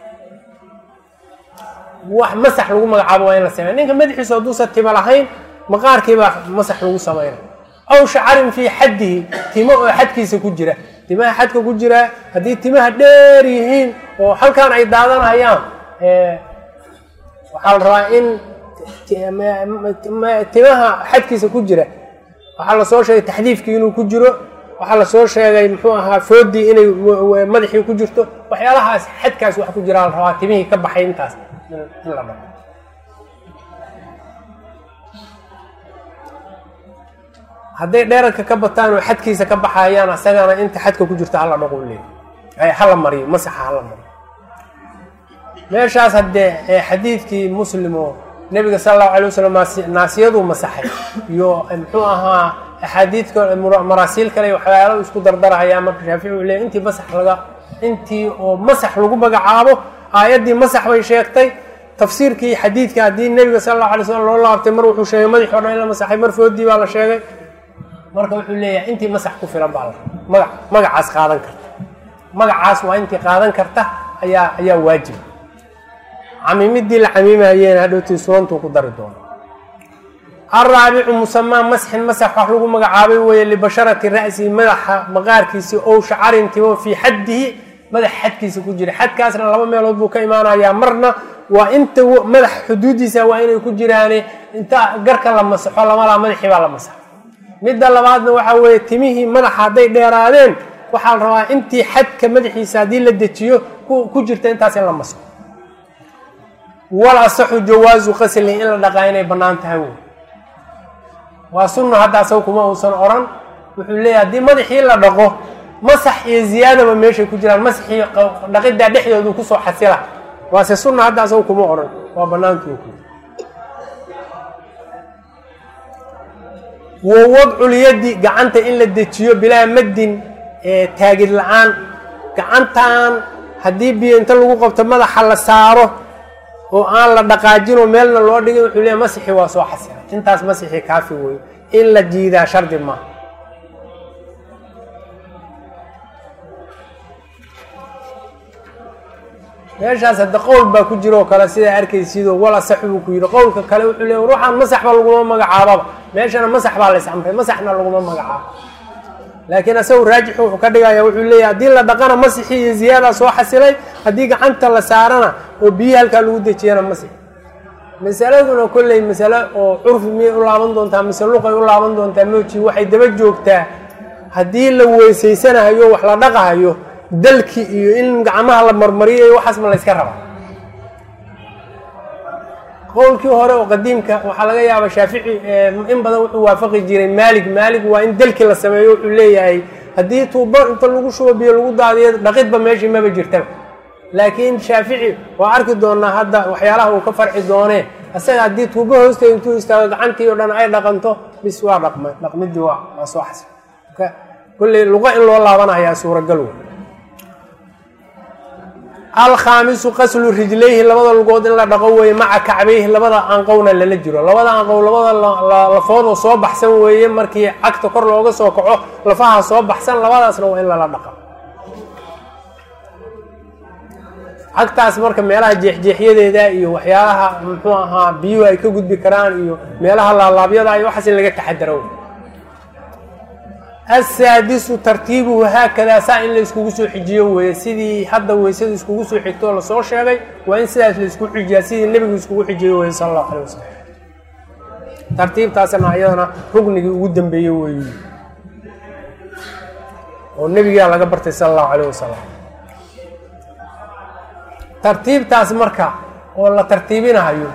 wax masax lagu magacaabo waa in la sameya ninka madaxiisa hadduusan tima lahayn maqaarkiibaa masax lagu samayna aw shacarin fii xaddihi timo oo xadkiisa ku jira timaha xadka ku jira haddii timaha dheer yihiin oo halkan ay daadanayaan waxaa la rabaa in timaha xadkiisa ku jira waxaa lasoo sheegay taxdiifkii inuu ku jiro waxaa lasoo sheegay muxuu ahaa foodii inay madaxii ku jirto waxyaalahaas xadkaas wax ku jiraa la rabaa timihii ka baxay intaas in la dhao hadday dheerarka ka bataan oo xadkiisa ka baxayaan asagana inta xadka ku jirta hala dhaqo leey hala mariyo masaxa hala mariyo meeshaas haddee xadiidkii muslim oo nebiga sala allahu alay wasalam naasiyaduu masaxay iyo muxuu ahaa axaadiidka maraasiil kale waxyaalo isku dardarahayaa marka shaafici uu leey intii masax laga intii oo masax lagu magacaabo aayaddii masax bay sheegtay tafsiirkii xadiidka haddii nebiga sala allahu alay slam loo laabtay mar wuxuu sheegay madaxi o dhan in la masaxay mar foodii baa la sheegay marka wuxuu leeyahay intii masax ku filan baa la maga magacaas qaadan karta magacaas waa intii qaadan karta ayaa ayaa waajib camiimidii la camiimayeena hadhowtii sunantuu ku dari doono alraabicu musamaa masxin masax wax lagu magacaabay weeye libasharati ra'sihi madaxa maqaarkiisi ow shacarin timo fii xaddihi madax xadkiisa ku jira xadkaasna laba meelood buu ka imaanayaa marna waa inta madax xuduudiisa waa inay ku jiraane inta garka la masaxo lamalaa madaxii baa la masaxo midda labaadna waxaa weeye timihii madaxa hadday dheeraadeen waxaa la rabaa intii xadka madaxiisa haddii la dejiyo ku jirta intaas in la masaxo wal asaxu jawaazu qasli in la dhaqaa inay bannaan tahay wey waa sunna hadda asaga kuma uusan oran wuxuu leeyahay haddii madaxii la dhaqo masax iyo ziyaadaba meeshay ku jiraan masaxii dhaqiddaa dhexdoodu kusoo xasila waase sunna hadda asaga kuma oran waa bannaantuu ku wa wadculyadi gacanta in la dejiyo bilaa maddin taagid la-aan gacantan haddii biyo inta lagu qabto madaxa la saaro oo aan la dhaqaajinoo meelna loo dhigin wuxuu leeyahy masixii waa soo xasila intaas masixii kaafi weeye in la jiidaa shardi maaha meeshaas hadda qowl baa ku jira oo kale sidaa arkaysidoo wala sax buu ku yidhi qowlka kale wuxuu leey ruuxaan masaxba laguma magacaababa meeshana masax baa lays amray masaxna laguma magacaabo laakiin asagu raajixu wuxuu ka dhigaya wuxuu leeyahy haddii la dhaqana masixii iyo ziyaadaa soo xasilay haddii gacanta la saarana oo biyi halkaa lagu dejiyana masix masaladuna kolley masale oo curfi miyay u laaban doontaa mise luqay u laaban doontaa mooji waxay daba joogtaa haddii la weysaysanahayo wax la dhaqahayo dalki iyo in gacmaha la marmariyo iyo waxaas ma layska rabaa qowlkii hore oo qadiimka waxaa laga yaaba shaafici in badan wuxuu waafaqi jiray maalig maalig waa in dalki la sameeyo wuxuu leeyahay haddii tuubo inta lagu shubo biyo lagu daadiyo dhaqidba meeshii maba jirtaba laakiin shaafici waa arki doonaa hadda waxyaalaha uu ka farci doonee isaga haddii tuubo hoosteeda intuu istaago gacantii oo dhan ay dhaqanto bis waa dhaqmay dhaqmidii waa waa soo xasay kolley luqa in loo laabanayaa suuragal wey alkhaamisu qaslu rijlayhi labada lugood in la dhaqo weeye maca kacbayhi labada anqowna lala jiro labada anqow labada lafoodoo soo baxsan weeye markii cagta kor looga soo kaco lafaha soo baxsan labadaasna waa in lala dhaqa cagtaas marka meelaha jeexjeexyadeeda iyo waxyaalaha muxuu ahaa biyuhu ay ka gudbi karaan iyo meelaha laalaabyada iyo waxaas in laga taxadaro asaadisu tartiibuhu haakadaa saa in la iskugu soo xijiyo weeye sidii hadda weysada iskugu soo xigtoo lasoo sheegay waa in sidaas la isku xijiyaa sidii nebigu iskugu xijiyo weye sala allahu alay wasalam tartiibtaasna ayadana rugnigii ugu dambeeyey weeyu oo nebigaa laga bartay sala allahu alayh wasalam tartiibtaas marka oo la tartiibinahayo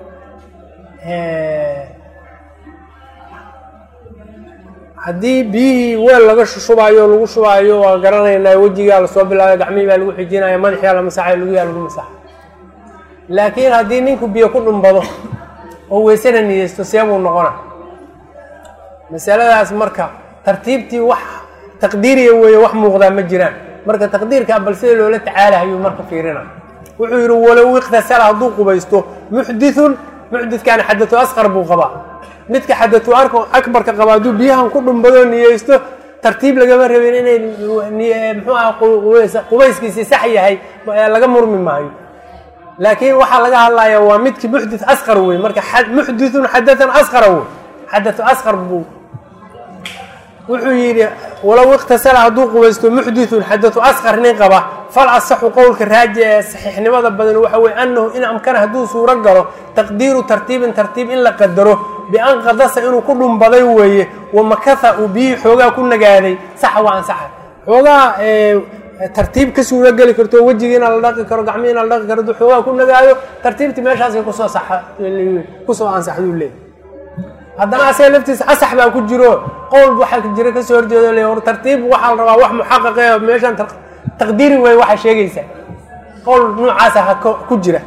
haddii biyihii weel laga shubaayo o lagu shubaayo waa garanaynaa wejigaa lasoo bilaabay gacmihii baa lagu xijinaya madaxiyaa la masaxay lugiyaa lagu masaxay laakiin haddii ninku biyo ku dhumbado oo weysana niyeysto seebuu noqona masaladaas marka tartiibtii wax taqdiiriya weeye wax muuqdaa ma jiraan marka taqdiirkaa bal sida loola tacaalahayo marka fiirina wuxuu yidhi walow iqtasala hadduu qubaysto muxdithun muxdidkaana xadatu asqar buu qabaa midka xadatu akbarka qaba hadduu biyahan ku dhumbado niyeysto tartiib lagama rabin inay muxuu aha qubayskiisii sax yahay laga murmi maayo laakiin waxaa laga hadlaya waa midkii muxdith asqar wey marka muxdithun xadatan asqara wey xadatu asqar buu wuxuu yidhi walow iqtasala hadduu qubaysto muxdithun xadatu asqar nin qaba fal asaxu qowlka raaji ee saxiixnimada badan waxa weye annahu in amkana hadduu suuro galo taqdiiru tartiibin tartiib in la qadaro bian qadasa inuu ku dhumbaday weeye wamakatha uu biyihii xoogaa ku nagaaday saxa waa ansaxa xoogaa tartiib ka suuro geli karto wejigiina la dhaqi karo gacmihiina la dhaqi karo hadduu xoogaa ku nagaado tartiibtii meeshaasay kusoo saxa kusoo ansaxduu leey haddana asaga laftiisa asax baa ku jiro qowl waxaa jira kasoo horjeedo le or tartiib waxaa la rabaa wax muxaqaqe meeshan taqdiiri wey waxaa sheegaysaa qowl noocaasa ha ku jira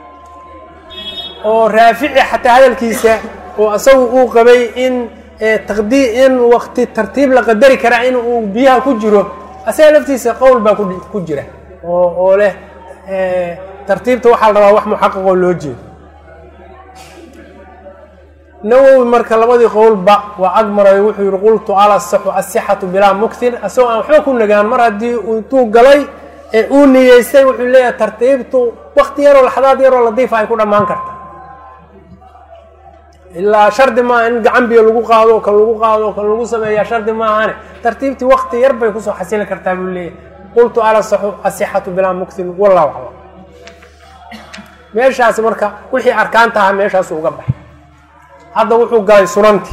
oo raafici xataa hadalkiisa oo isagu uu qabay in taqdi in wakti tartiib la qadari karaa in uu biyaha ku jiro asaga laftiisa qowl baa ku jira oo oo leh tartiibta waxaa la rabaa wax muxaqaqoo loo jeedo nawowi marka labadii qowlba waa ag maray wuxuu yihi qultu alasaxu asixatu bilaa muktin asagoo aan waxba ku nagaan mar haddii intuu galay ee uu niyeystay wuxuu leeyahay tartiibtu wakti yaroo laxdaad yaroo ladiifa ay ku dhammaan karta ilaa shardi maaha in gacan biyo lagu qaado kan lagu qaado kan lagu sameeyaa shardi maahane tartiibtii wakti yar bay kusoo xasili kartaa buu leeyahay qultu alasaxu asixatu bilaa muktin wallahu aclam meeshaasi marka wixii arkaan tahaa meeshaasu uga baxay hadda wuxuu galay sunanti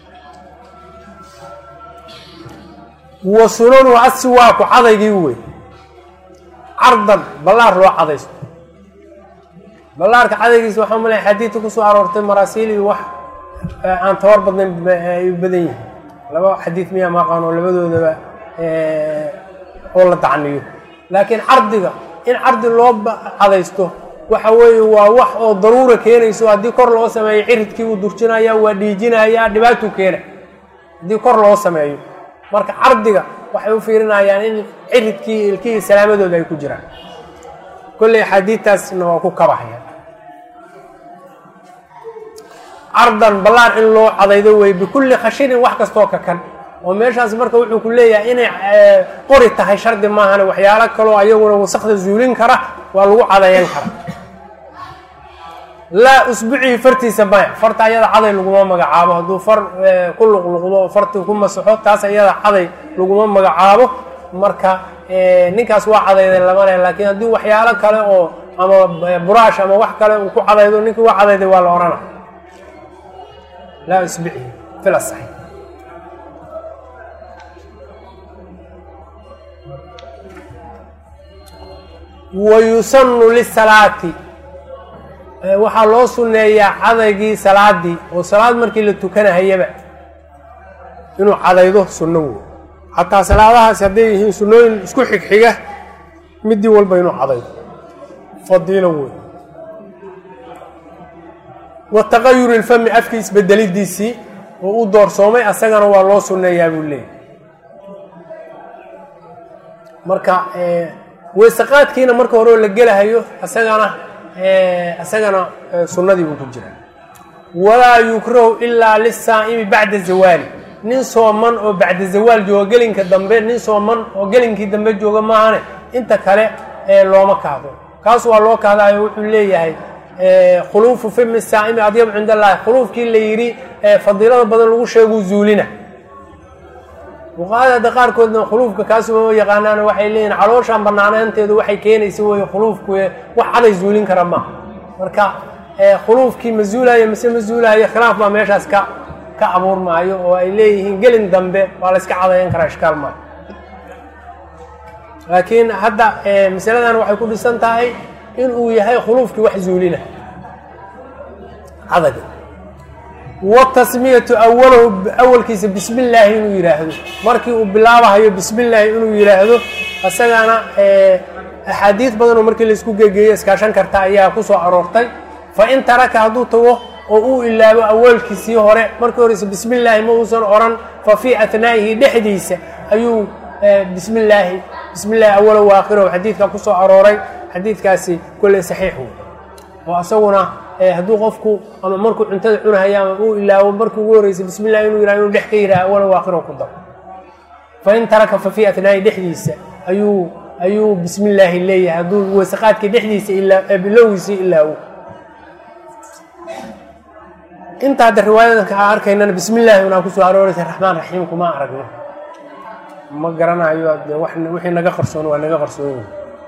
wa sunanu asiwaaku cadaygii wey cardan ballaar loo cadaysto ballaarka cadaygiisa waxaa malaya xadiidka kusoo aroortay maraasiil iyo wax aan tabar badnayn ay badan yihiin laba xadiid miyaa maqaan oo labadoodaba oo la dacniyo laakiin cardiga in cardi loo cadaysto waxa weeye waa wax oo daruura keenayso haddii kor loo sameeyo ciridkii uu durjinaya waa dhiijinaya dhibaatuu keena haddii kor loo sameeyo marka cardiga waxay u fiirinayaan in ciridkii ilkihii salaamadooda ay ku jiraan kolley axaadiidtaasna waa ku kabahaya cardan ballaar in loo cadaydo wey bikulli khashinin wax kastoo kakan oo meeshaas marka wuxuu ku leeyahay inay qori tahay shardi maahane waxyaalo kaloo ayaguna wasakda zuulin kara waa lagu cadayan kara laa usbucii fartiisa maya farta ayada caday laguma magacaabo hadduu far ku luqluqdo oo fartii ku masaxo taas ayada caday laguma magacaabo marka ninkaas waa cadayday lama leh laakiin haddii waxyaalo kale oo ama buraash ama wax kale uu ku cadaydo ninkii waa cadayday waa la odhana laa usbucii fil asaxi wayusanu lisalaati waxaa loo sunneeyaa cadaygii salaadii oo salaad markii la tukanahayaba inuu cadaydo sunno wey xataa salaadahaasi hadday yihiin sunnooyin isku xigxiga midii walba inuu cadaydo fadiilo wey wa taqayuri lfami afkii isbedelidiisii oo u doorsoomay asagana waa loo sunneeyaa buu leeyay marka weysaqaadkiina marka hore oo la gelahayo asagana isagana sunnadii buu ku jiraa walaa yukrahu ilaa lisaa'imi bacda zawaali nin sooman oo bacda zawaal jooga gelinka dambe nin sooman oo gelinkii dambe jooga maahane inta kale looma kahdo kaas waa loo kahdaayo wuxuu leeyahay khuluufu fimi saa'imi adyab cind allahi khuluufkii la yidhi fadiilada badan lagu sheeguu zuulina fuqahada qaarkoodna khuluufka kaasuma yaqaanaan waxay leeyihin calooshaan banaanaanteedu waxay keenaysa wey khuluufku wax caday zuulin kara maaha marka khuluufkii ma zuulayo mise ma zuulayo khilaaf baa meeshaas ka ka abuurmaayo oo ay leeyihiin gelin dambe waa la iska cadayan karaa ishkaal maayo laakiin hadda masaladan waxay ku dhisan tahay in uu yahay khuluufkii wax zuulina cadaga watasmiyatu awalahu awalkiisa bismi illaahi inuu yidhaahdo markii uu bilaabahayo bismi illaahi inuu yidhaahdo isagana axaadiid badan oo markii laisku gegeeyo iskaashan karta ayaa ku soo aroortay fa in taraka hadduu tago oo uu ilaabo awalkiisii hore markii horeyse bismi illaahi ma uusan odhan fa fii atnaa'ihi dhexdiisa ayuu bismi illaahi bismi illaahi awalow waakhirahu xadiidka ku soo arooray xadiidkaasi kolley saxiix wey oo isaguna hadduu qofku ama markuu cuntada cunahaya ama uu ilaawo markii ugu horreysay bismi illah inuu yiraha inuu dhex ka yiraha awala waaqiro ku daro fa in taraka fa fii atnaa'i dhexdiisa ayuu ayuu bismi illaahi leeyahay hadduu weysaqaadkii dhexdiisa ilaa bilowgiisii ilaawo inta hadda riwaayadanka aan arkaynana bismi illaahi unaa kusoo arooraysa raxmaan raxiim kuma aragno ma garanayo de wixii naga qarsoon waa naga qarsoon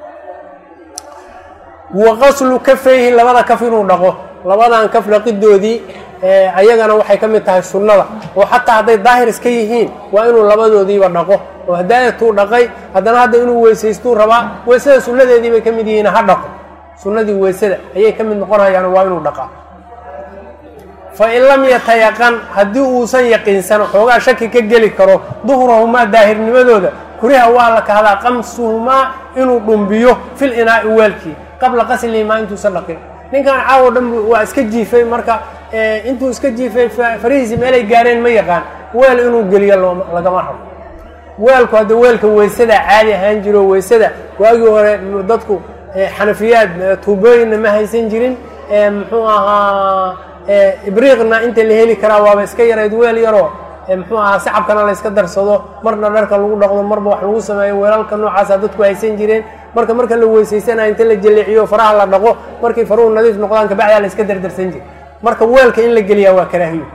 wa qaslu kafayhi labada kaf inuu dhaqo labadan kaf dhaqidoodii ayagana waxay ka mid tahay sunnada oo xataa hadday daahir iska yihiin waa inuu labadoodiiba dhaqo oo hadaayatuu dhaqay haddana hadda inuu weysaystuu rabaa weysada sunnadeedii bay ka mid yihiin ha dhaqo sunnadii weysada ayay ka mid noqonayaan waa inuu dhaqaa fa in lam yatayaqan haddii uusan yaqiinsan xoogaa shaki ka geli karo duhrahumaa daahirnimadooda kuriha waa la kahdaa qamsuhumaa inuu dhumbiyo fil inaa'i weelkii qabla qaslihimaa intuusan dhaqin ninkan caawo dhan waa iska jiifay marka intuu iska jiifay farihiisii meelay gaareen ma yaqaan weel inuu geliyo lagama rabo weelku hadda weelka weysada caadi ahaan jiro weysada waagii hore dadku xanafiyaad tuubooyinna ma haysan jirin muxuu ahaa ibriiqna inta la heli karaa waaba iska yarayd weel yaroo muxuu ahaa sacabkana la yska darsado marna dharka lagu dhaqdo marba wax lagu sameeyo weelalka noocaasa dadku haysan jireen marka marka la weysaysanayo inta la jaleeciyo faraha la dhaqo markii faruhu nadiif noqdaan kabacdaa la iska dardarsan jira marka weelka in la geliyaa waa karaahiyo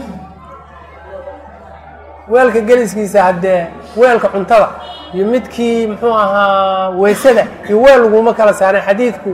weelka geliskiisa haddee weelka cuntada iyo midkii muxuu ahaa weysada iyo weel laguma kala saaray xadiidku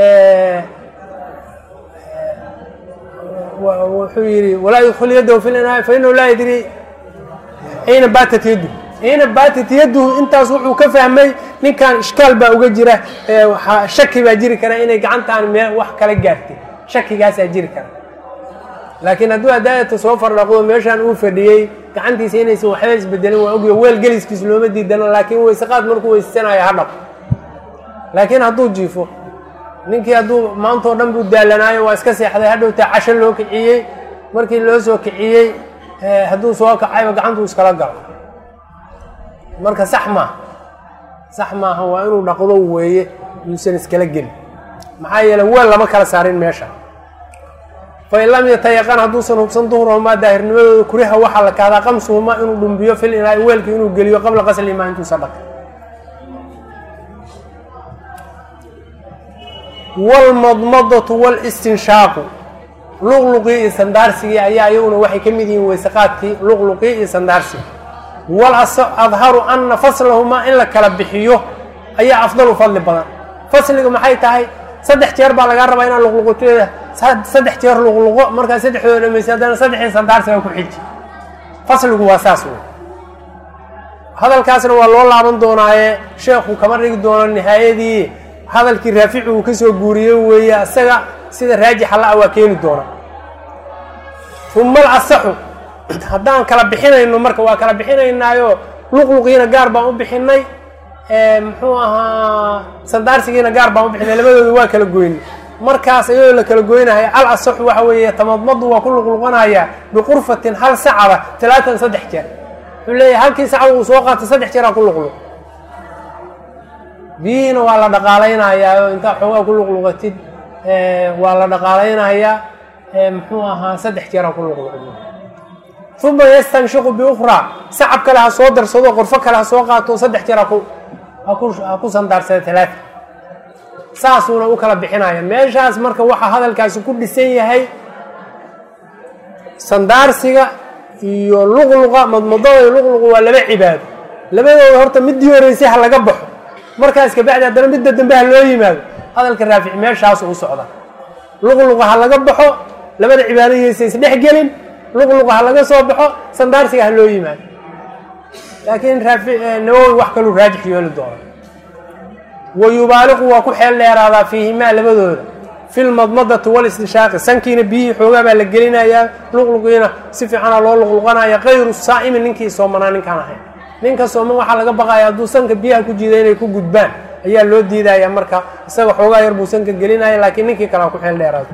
wuxuu yidhi walaa yudkul yadahu fi linaa fa inahu laa yadri ayna baatat yaddu ayna baatat yadduhu intaas wuxuu ka fahmay ninkan ishkaal baa uga jira shaki baa jiri kara inay gacantaan mee wax kala gaartay shakigaasaa jiri kara laakiin hadduu hadaayata soo fardhaqdo meeshaan uu fadhiyey gacantiisa inaysan waxba isbedelin waa ogya weel geliskiis looma diidano laakiin weysaqaad markuu weysasanayo ha dhaqo laakiin hadduu jiifo ninkii hadduu maantao dhan buu daalanaayo waa iska seexday hadhowtaa casho loo kiciyey markii loo soo kiciyey hadduu soo kacayba gacantuu iskala galo marka sax maaha sax maaha waa inuu dhaqdo weeye yuusan iskala gelin maxaa yeele weel lama kala saarin meesha fain lam yatayaqan hadduusan hubsan duhrahumaa daahirnimadooda kuriha waxaa la kahdaa qamsuhumaa inuu dhumbiyo fil inaa weelkii inuu geliyo qabla qaslihimaa intuusan dhaqin wlmadmadatu walistinshaaqu luqluqii iyo sandaarsigii ayaa iyaguna waxay ka mid yihiin weysaqaadkii luqluqii iyo sandaarsigii wal adharu ana faslahumaa in la kala bixiyo ayaa afdalu fadli badan fasliga maxay tahay saddex jeer baa lagaa rabaa inaad luqluqoteeda saddex jeer luqluqo markaa saddexdooda dhamaysa haddana saddexdii sandaarsiga ku xiji fasligu waa saas wey hadalkaasna waa loo laaban doonaaye sheekhu kama dhigi doono nihaayadii hadalkii raafici uu ka soo guuriyey weeye isaga sida raajixa la-a waa keeni doona uma alasaxu haddaan kala bixinayno marka waa kala bixinaynaayo luqluqiina gaar baan u bixinay muxuu ahaa sandaarsigiina gaar baan u bixinay labadooda waa kala goynay markaas iyadoo la kala goynaya al asaxu waxa weeye tamadmadu waa ku luqluqanayaa biqurfatin hal sacaba talaatan saddex jeer wuxuu leeyahay halkii sacaba uu soo qaatay saddex jeeraa ku luqluq biyihiina waa la dhaqaalaynayaa oo intaa xoogaa ku luqluqatid waa la dhaqaalaynayaa muxuu ahaa saddex jeeraa ku luqluqdo uma yastanshiqu biukhraa sacab kale ha soo darsado qorfo kale ha soo qaato saddex jeer haku haku ha ku sandaarsada talaata saasuuna u kala bixinaya meeshaas marka waxaa hadalkaasi ku dhisan yahay sandaarsiga iyo luqluqa madmadada iyo luqluqa waa laba cibaado labadooda horta middii horeysay ha laga baxo markaas kabacdi haddana midda dambe ha loo yimaado hadalka raafici meeshaasu u socda luqluqa ha laga baxo labada cibaadadiisa isdhex gelin luqluqa ha laga soo baxo sandaarsiga ha loo yimaado laakiin raafi nawowi wax kaluu raajix yeeli doono wa yubaaliqu waa ku xeel dheeraadaa fiihimaa labadooda fi lmadmadati walistinshaaqi sankiina biyihii xoogaa baa la gelinayaa luqluqiina si fiicana loo luqluqanaya kayru saa'imi ninkii soomanaa ninkaan ahayn ninka sooman waxaa laga baqaya hadduu sanka biyaha ku jiida inay ku gudbaan ayaa loo diidaya marka isaga xoogaa yar buu sanka gelinaya laakiin ninkii kalea ku xeel dheeraado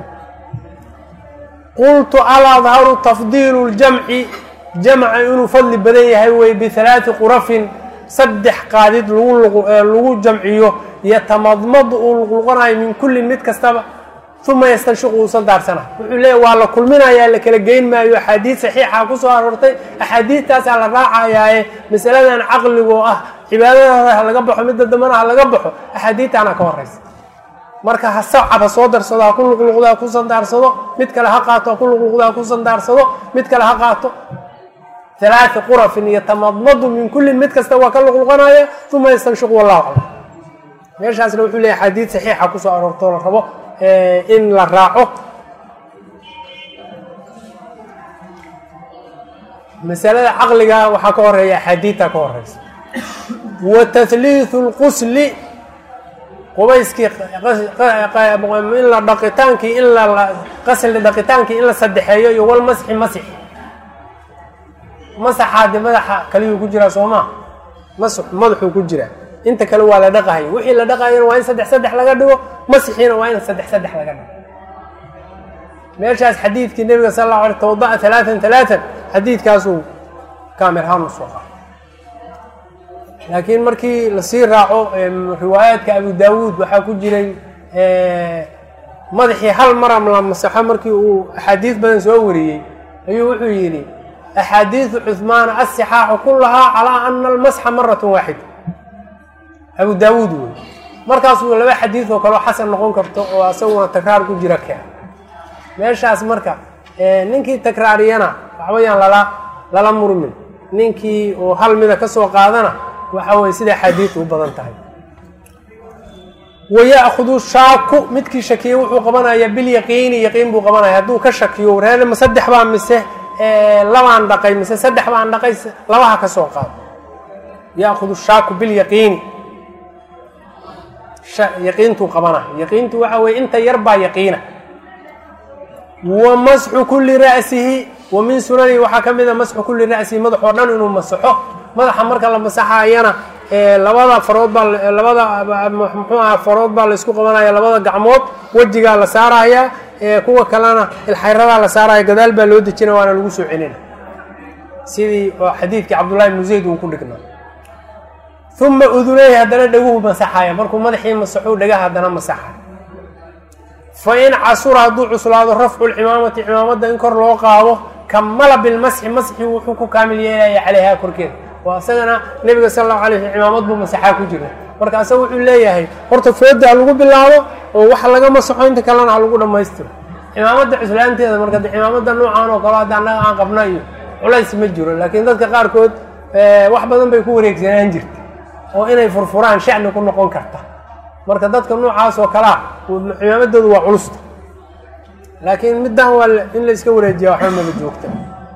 qultu aladharu tafdiilu ljamci jamca inuu fadli badan yahay wey bihalaati qurafin saddex qaadid lagu lagu jamciyo yatamadmadu uu luqluqanayo min kullin mid kastaba uma yastanshiqu uusan daarsana wuxuu leeyahy waa la kulminayaa la kala geyn maayo axaadiid saxiixa kusoo aroortay axaadiidtaasaa la raacayaaye masaladan caqligoo ah cibaadadaada ha laga baxo midda dambana ha laga baxo axaadiidtaana ka horeysa marka ha sacab ha soo darsado ha ku luqluqdo ha ku sandaarsado mid kale ha qaato ha ku luqluqdo ha ku sandaarsado mid kale ha qaato halaati qurafin iyo tamadmadu min kullin mid kasta waa ka luqluqanaya uma yastanshiqu wallahu aclam meeshaasna wuxuu leeyahy xadiid saxiixa kusoo aroortoo la rabo in la raaco masalada caqliga waxaa ka horeeya axaadiidta ka horeysa wa tahliithu lqusli qubayskii in la dhaqitaankii in la qasli dhaqitaankii in la sadexeeyo iyo walmasxi masix masaxaade madaxa kaliyuu ku jiraa soo maa masx madaxuu ku jiraa inta kale waa la dhaqahayo wixii la dhaqayana waa in saddex saddex laga dhigo masixiina waa in saddex saddex laga dhigo meeshaas xadiidkii nebiga sal alla alay tawada'a talaatan talaatan xadiidkaasuu kaamirhaan u soo qaaday laakiin markii lasii raaco riwaayaadka abu daawuud waxaa ku jiray madaxii hal mara la masaxo markii uu axaadiis badan soo wariyey ayuu wuxuu yidhi axaadiidu cuhmaana asixaaxu kulahaa calaa ana almasxa maratun waaxida abu daawuud wey markaasuu laba xadiid oo kaleo xasan noqon karto oo asaguna takraar ku jira kea meeshaas marka ninkii takraariyana waxbayaan lala lala murmin ninkii oo hal mida ka soo qaadana waxa weye sida xadiidu u badan tahay waya'khudu shaaku midkii shakiyey wuxuu qabanayaa bilyaqiini yaqiin buu qabanaya hadduu ka shakiyo wareer ma saddex baa mise labaan dhaqay mise saddex baan dhaqay labaha ka soo qaado ya'khudu shaaku bilyaqiini yaqiintuu qabana yaqiintu waxa weye inta yar baa yaqiina wa masxu kulli ra'sihi wa min sunanihi waxaa ka mid a masxu kulli ra'sihi madax oo dhan inuu masaxo madaxa marka la masaxayana labada farood baa labada muxuu aha farood baa la isku qabanaya labada gacmood wejigaa la saaraya kuwa kalena ilxayradaa la saaraya gadaal baa loo dejina waana lagu soo celina sidii xadiidkii cabdullahi ibnu zayd uu ku dhignaa uma udunayhi haddana dhaguhu masaxaya markuu madaxii masaxuu dhagaha haddana masaxay fa in casura hadduu cuslaado rafcu lcimaamati cimaamada in kor loo qaado kamala bilmasxi masxi wuxuu ku kaamil yeelaya caleyha korkeeda waa isagana nebiga sal allahu alay sl cimaamad buu masaxaa ku jira marka asaga wuxuu leeyahay horta fooda ha lagu bilaabo oo waxa laga masaxo inta kalena ha lagu dhammaystiro cimaamada cuslaanteeda marka de cimaamada noocan oo kale hadda annaga aan qabna iyo culays ma jiro laakiin dadka qaarkood wax badan bay ku wareegsanaan jirta oo inay furfuraan shacni ku noqon karta marka dadka noocaas oo kalea cimaamadoodu waa culusta laakiin middan waa in la iska wareejiya waxba maba joogta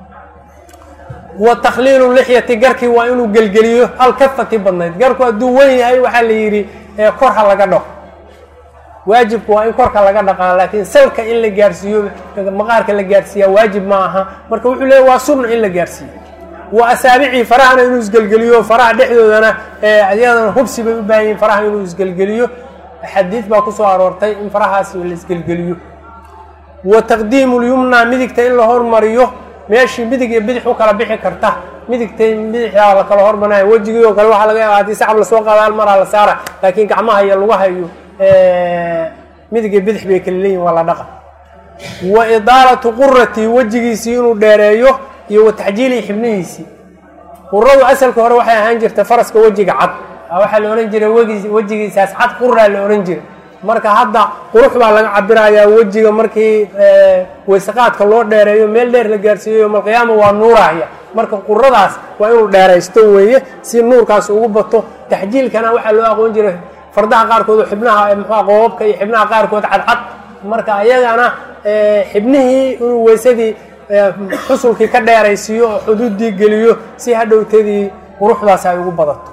wa takhliilu lixyati garkii waa inuu gelgeliyo alkafati badnayd garku hadduu wen yahay waxaa la yidhi kor ha laga dhaqo waajibku waa in korka laga dhaqaa laakiin salka in la gaarsiiyo maqaarka la gaarsiiyaa waajib ma aha marka wuxuu leeya waa sunna in la gaarsiiyo wa asaabicii farahana inuu isgelgeliyo faraha dhexdoodana iyadana hubsi bay u baahan yihin faraha inuu isgelgeliyo xadiid baa kusoo aroortay in farahaas la isgelgeliyo wa taqdiimu lyumna midigta in la hormariyo meeshii midig iyo bidix u kala bixi karta midigtay bidixdaa la kala hormarinayo wejigii oo kale waxaa laga yaaba haddii sacab lasoo qaada hal maraa la saara laakiin gacmaha iyo lugaha iyo midig iyo bidix bay kala leeyihin waa la dhaqa wa idaalatu qurati wejigiisii inuu dheereeyo iyo wa taxjiilii xibnihiisii quradu asalka hore waxay ahaan jirta faraska wejiga cad waxaa la ohan jiray wegi wejigiisaas cad quraa la ohan jiray marka hadda qurux baa laga cabirayaa wejiga markii weysaqaadka loo dheereeyo meel dheer la gaarsiiyo yowmalqiyaama waa nuurahya marka quradaas waa inuu dheeraysto weeye si nuurkaas ugu bato taxjiilkana waxaa loo aqoon jiray fardaha qaarkood oo xibnaha mxua qoobabka iyo xibnaha qaarkood cadcad marka ayagana xibnihii inuu weysadii xusulkii ka dheeraysiiyo oo xuduuddii geliyo si hadhowtadii quruxdaas ay ugu badato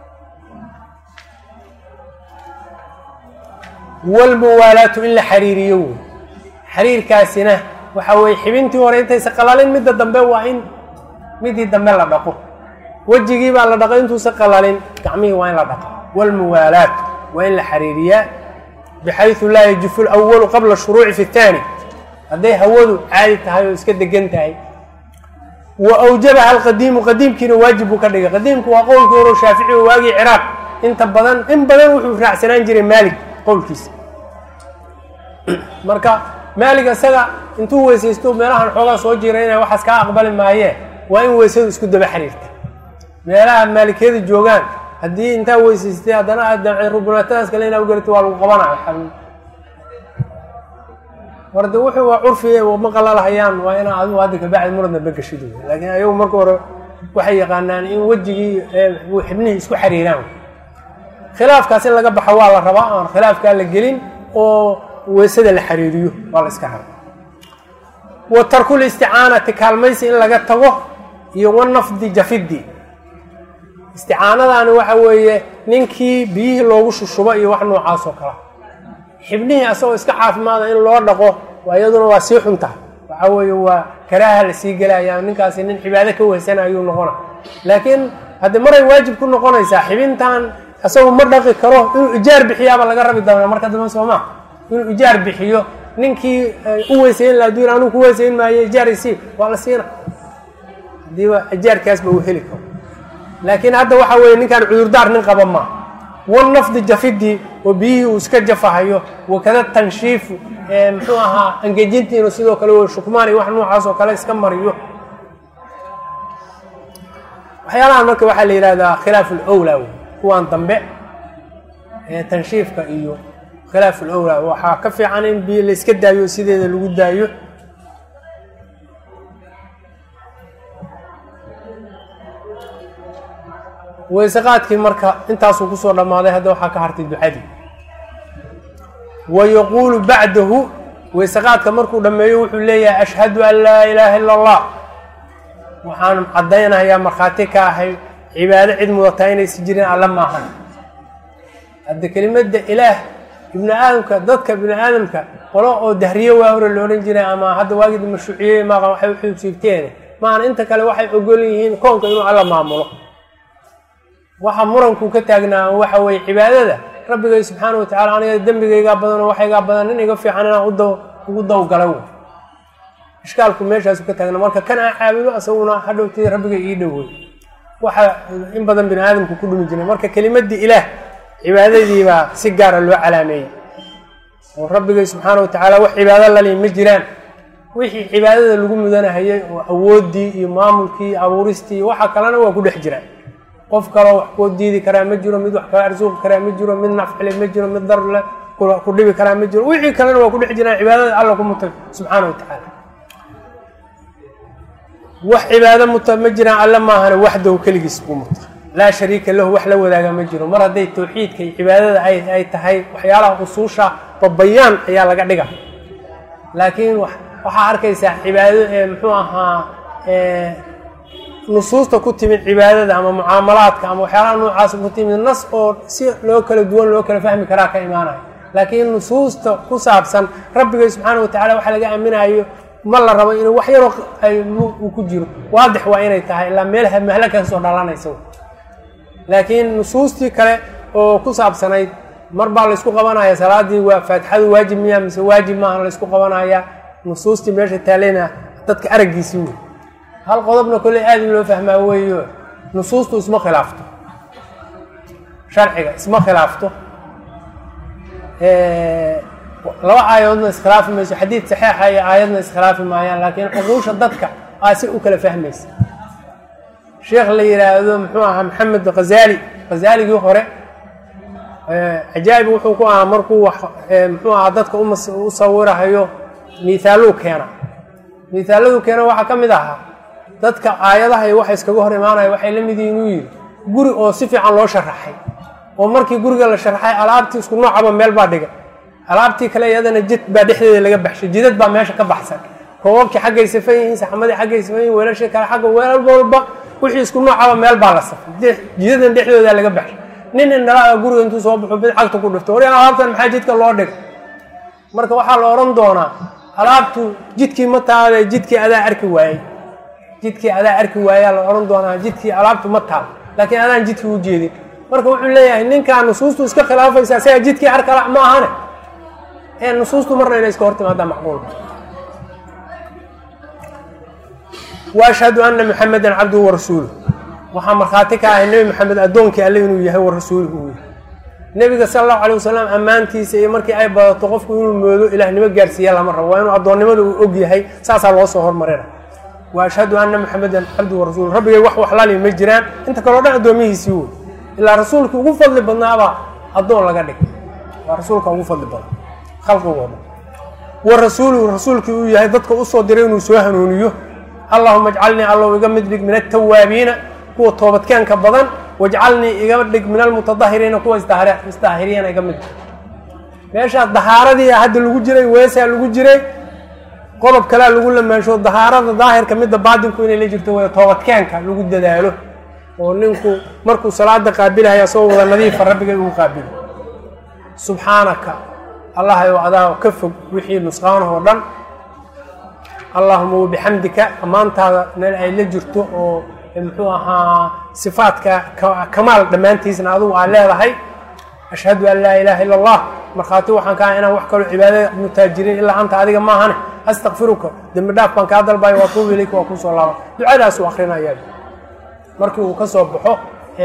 walmuwaalaatu in la xariiriyo wey xariirkaasina waxa weye xibintii hore intaysa qalalin midda dambe waa in midii dambe la dhaqo wejigii baa la dhaqo intuusa qalalin gacmihii waa in la dhaqo walmuwaalaatu waa in la xariiriyaa bixaysu laa yajifu lwalu qabla shuruuci fi اtaani hadday hawadu caadi tahay oo iska degan tahay wa awjabaha alqadiimu qadiimkiina waajib buu ka dhigay qadiimku waa qowlkii horo shaafici oo waagii ciraaq inta badan in badan wuxuu raacsanaan jiray maalig qowlkiisa marka maalig isaga intuu weysaysto meelahan xoogaa soo jiiraynaya waxaas kaa aqbali maayee waa in weysadu isku daba xiriirta meelaha maalikiyada joogaan haddii intaa weysaystay haddana aad damcay rubunaatadaas kale inaa ugarito waa lagu qabanaya warde wuxuu waa curfiga ma qalalahayaan waa inaa adigu hadda kabacdi muradna bagashid laakiin ayagu marka hore waxay yaqaanaan in wejigii xibnihii isku xiriiraan khilaafkaas in laga baxo waa la rabaa aan khilaafkaa la gelin oo weysada la xiriiriyo waa la iska raba wa tarkul isticaanati kaalmaysi in laga tago iyo wanafdi jafidi isticaanadaani waxa weeye ninkii biyihii loogu shushubo iyo wax noocaas oo kala xibnihii asagoo iska caafimaada in loo dhaqo waa iyaduna waa sii xun tahay waxa weeye waa karaaha la sii gelaya ninkaasi nin cibaado ka wehsana ayuu noqona laakiin hadde maray waajib ku noqonaysaa xibintan isagu ma dhaqi karo inuu ijaar bixiyaaba laga rabi doonaa marka dambe sooma inuu ijaar bixiyo ninkii u weysayn la adduun anuu ku weysayn maayo ijaar isii waa la siina hadiiba ijaarkaasba uu heli karo laakiin hadda waxa weeye ninkaan cudurdaar nin qaba maa wan nafdi jafidii oo biyihii uu iska jafahayo wakada tanshiifu muxuu ahaa angejintiinu sidoo kale shukmaan iyo wax noocaas oo kale iska mariyo waxyaalahan marka waxaa la yihahdaa khilaaf ulowla wey kuwaan dambe ee tanshiifka iyo khilaaf ulowla waxaa ka fiican in biyo la iska daayo sideeda lagu daayo weyseqaadkii marka intaasuu kusoo dhammaaday hadda waxaa ka hartay ducadii wa yaquulu bacdahu weyseqaadka markuu dhammeeyo wuxuu leeyahay ashhadu an laa ilaaha ila allah waxaan caddaynayaa markhaati ka ahay cibaado cid mudataa inaysi jirin alla maahan hadda kelimadda ilaah ibni aadamka dadka bini aadamka qolo oo dahriye waa hore la odhan jiray ama hadda waagii mashruuciyey maaqan waxay uxiibsiibteen maahan inta kale waxay ogol yihiin koonka inuu alla maamulo waxa muranku ka taagnaa waxa weeye cibaadada rabbigay subxaana wa tacala aniga dembigaygaa badan oo waxaygaa badan nin iga fiican inaan uda ugu dawgala wey ishkaalku meeshaasu ka taagna marka kan aan caabudo asaguna hadhowtay rabbiga ii dhowey waxa in badan bini aadamku ku dhumi jiray marka kelimadii ilaah cibaadadiibaa si gaara loo calaameeyey oo rabbigay subxaana wa tacaala wax cibaado lali ma jiraan wixii cibaadada lagu mudanahayay oo awooddii iyo maamulkii iyo abuuristii iyo waxa kalena waa ku dhex jiraan qof kaloo wax koo diidi karaa ma jiro mid wax kala arsuuqi karaa ma jiro mid nafcile ma jiro mid darle ku dhibi karaa ma jiro wixii kalena waa ku dhex jiraan cibaadada alla ku mutay subxaana wa tacaala wax cibaado muta ma jiraan alle maahane waxdahu keligiis buu muta laa shariika lahu wax la wadaaga ma jiro mar hadday tawxiidka iyo cibaadada ay tahay waxyaalaha usuusha babayaan ayaa laga dhiga laakiin waxaa arkaysaa cibaado ee muxuu ahaa nusuusta ku timid cibaadada ama mucaamalaadka ama waxyaalaha noocaas ku timid nas oo si loo kala duwan loo kala fahmi karaa ka imaanayo laakiin nusuusta ku saabsan rabbigay subxaana wa tacala waxa laga aaminayo ma la rabo inuu wax yaroo uu ku jiro waadix waa inay tahay ilaa meel mahla ka soo dhalanaysa laakiin nusuustii kale oo ku saabsanayd mar baa laysku qabanaya salaadii waa faatixadu waajib miya mise waajib maaha laysku qabanaya nusuustii meesha taalena dadka araggiisii wey hal qodobna kolley aad in loo fahmaa weeyo nusuustu isma khilaafto sharciga isma khilaafto laba aayadoodna iskhilaafi mayso xadiid saxeixa iyo aayadna iskhilaafi maayaan laakiin cuquusha dadka aa si u kala fahmaysa sheekh la yidhaahdo muxuu ahaa maxamed khazali khazaaligii hore cajaa'ib wuxuu ku ahaa markuu wax muxuu ahaa dadka u sawirahayo miithaaluu keena miithaaladuu keena waxaa ka mid ahaa dadka aayadaha iyo waxa iskaga hor imaanaya waxay la mid yihiin uu yidhi guri oo si fiican loo sharaxay oo markii guriga la sharaxay alaabtii isku noocaba meel baa dhigay alaabtii kale iyadana jid baa dhexdeeda laga baxshay jidad baa meesha ka baxsan koobabkii xaggay safan yihiin saxamadii xaggay safan yihin weelashii kale xagga weel walba wixii isku noocaba meel baa la safay jidadan dhexdooda laga baxshay nin indhalaa guriga intuu soo baxo bid cagta ku dhifto war alaabtan maxaa jidka loo dhigay marka waxaa la odhan doonaa alaabtu jidkii ma taale jidkii adaa arki waayey jidkii adaa arki waayaa la odhan doonaa jidkii alaabtu ma taal laakiin adaan jidkii u jeedin marka wuxuu leeyahay ninkaa nusuustu iska khilaafaysa isaga jidkii arkala ma ahane ee nusuustu marna inay iska hor timaadaa macquulba wa ashhadu ana muxamedan cabduhu warasuuluh waxaa markhaati ka ahay nebi maxamed addoonkii alle inuu yahay wa rasuuluhu uu yahay nebiga sala allahu alay wasalam ammaantiisa iyo markii ay badato qofku inuu moodo ilaahnimo gaarsiiya lama rabo waa inuu addoonnimada uu og yahay saasaa loo soo hormarina wa ashhadu ana muxamedan cabduhu warasuuluh rabbigay wax waxlali ma jiraan inta kaleo dhan addoomihiisii wey ilaa rasuulkii ugu fadli badnaabaa addoon laga dhig waa rasuulka ugu fadli badan khalqigooda wa rasuuluhu rasuulkii uu yahay dadka usoo diray inuu soo hanuuniyo allahuma ajcalnii allow iga mid dhig min altawaabiina kuwa toobadkeenka badan wajcalnii iga dhig min almutadahiriina kuwa isdaahiriyana iga mid dhig meeshaa dahaaradii hadda lagu jiray weesaa lagu jiray qodob kalea lagu lamaansho dahaarada daahirka midda baatinku inay la jirto way toobadkeenka lagu dadaalo oo ninku markuu salaada qaabilahay asagoo wada nadiifa rabbigay ugu qaabilo subxaanaka allahayow adaa ka fog wixii nusqaanahoo dhan allahuma wabixamdika ammaantaada meel ay la jirto oo muxuu ahaa sifaadka kamaal dhammaantiisna adugu aa leedahay ashhadu an laa ilaaha illa allah markhaati waxaan ka aha inaan wax kaloo cibaadada mutaajiriin ilaa anta adiga maahane astakfiruka dembi dhaaf baan kaa dalbayo waa tuubu ilayka waa kusoo laaba ducadaasuu akrinayaa markii uu ka soo baxo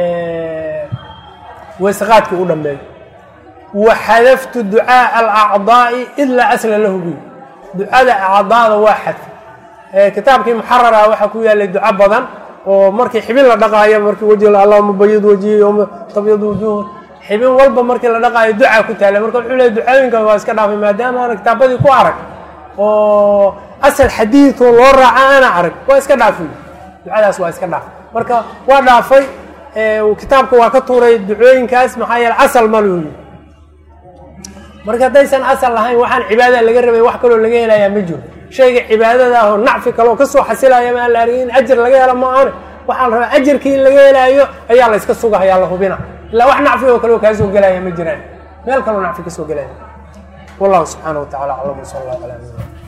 weysaqaadkii u dhammeeyo waxadaftu ducaaءa alacdaa'i ilaa asla lahu bi ducada acdaada waa xadfay kitaabkii muxarara waxaa ku yaalay duco badan oo markii xibin la dhaqaayo markii weji allahuma bayid wajihi yowma tabyad wujuh xibin walba markii la dhaqaayo ducaa ku taala marka wuxuu leey ducooyinka waa iska dhaafay maadaama aana kitaabadii ku arag oo asal xadiidoo loo raaca ana arag waa iska dhaafay ducadaas waa iska dhaafay marka waa dhaafay kitaabka waa ka tuuray ducooyinkaas maxaa yeele asal ma luyi marka haddaysan asal lahayn waxaan cibaadada laga rabay wax kaloo laga helayaa ma jiro shayga cibaadada ah oo nacfi kaloo kasoo xasilaya ma aan la argin in ajar laga helo ma aane waxaa la rabaa ajarkii in laga helaayo ayaa la yska sugahayaa la hubina ilaa wax nacfi oo kaleo kaasoo gelaya ma jiraan meel kaloo nacfi kasoo gelaya wallahu subxaana wa tacala aclam sal allah ala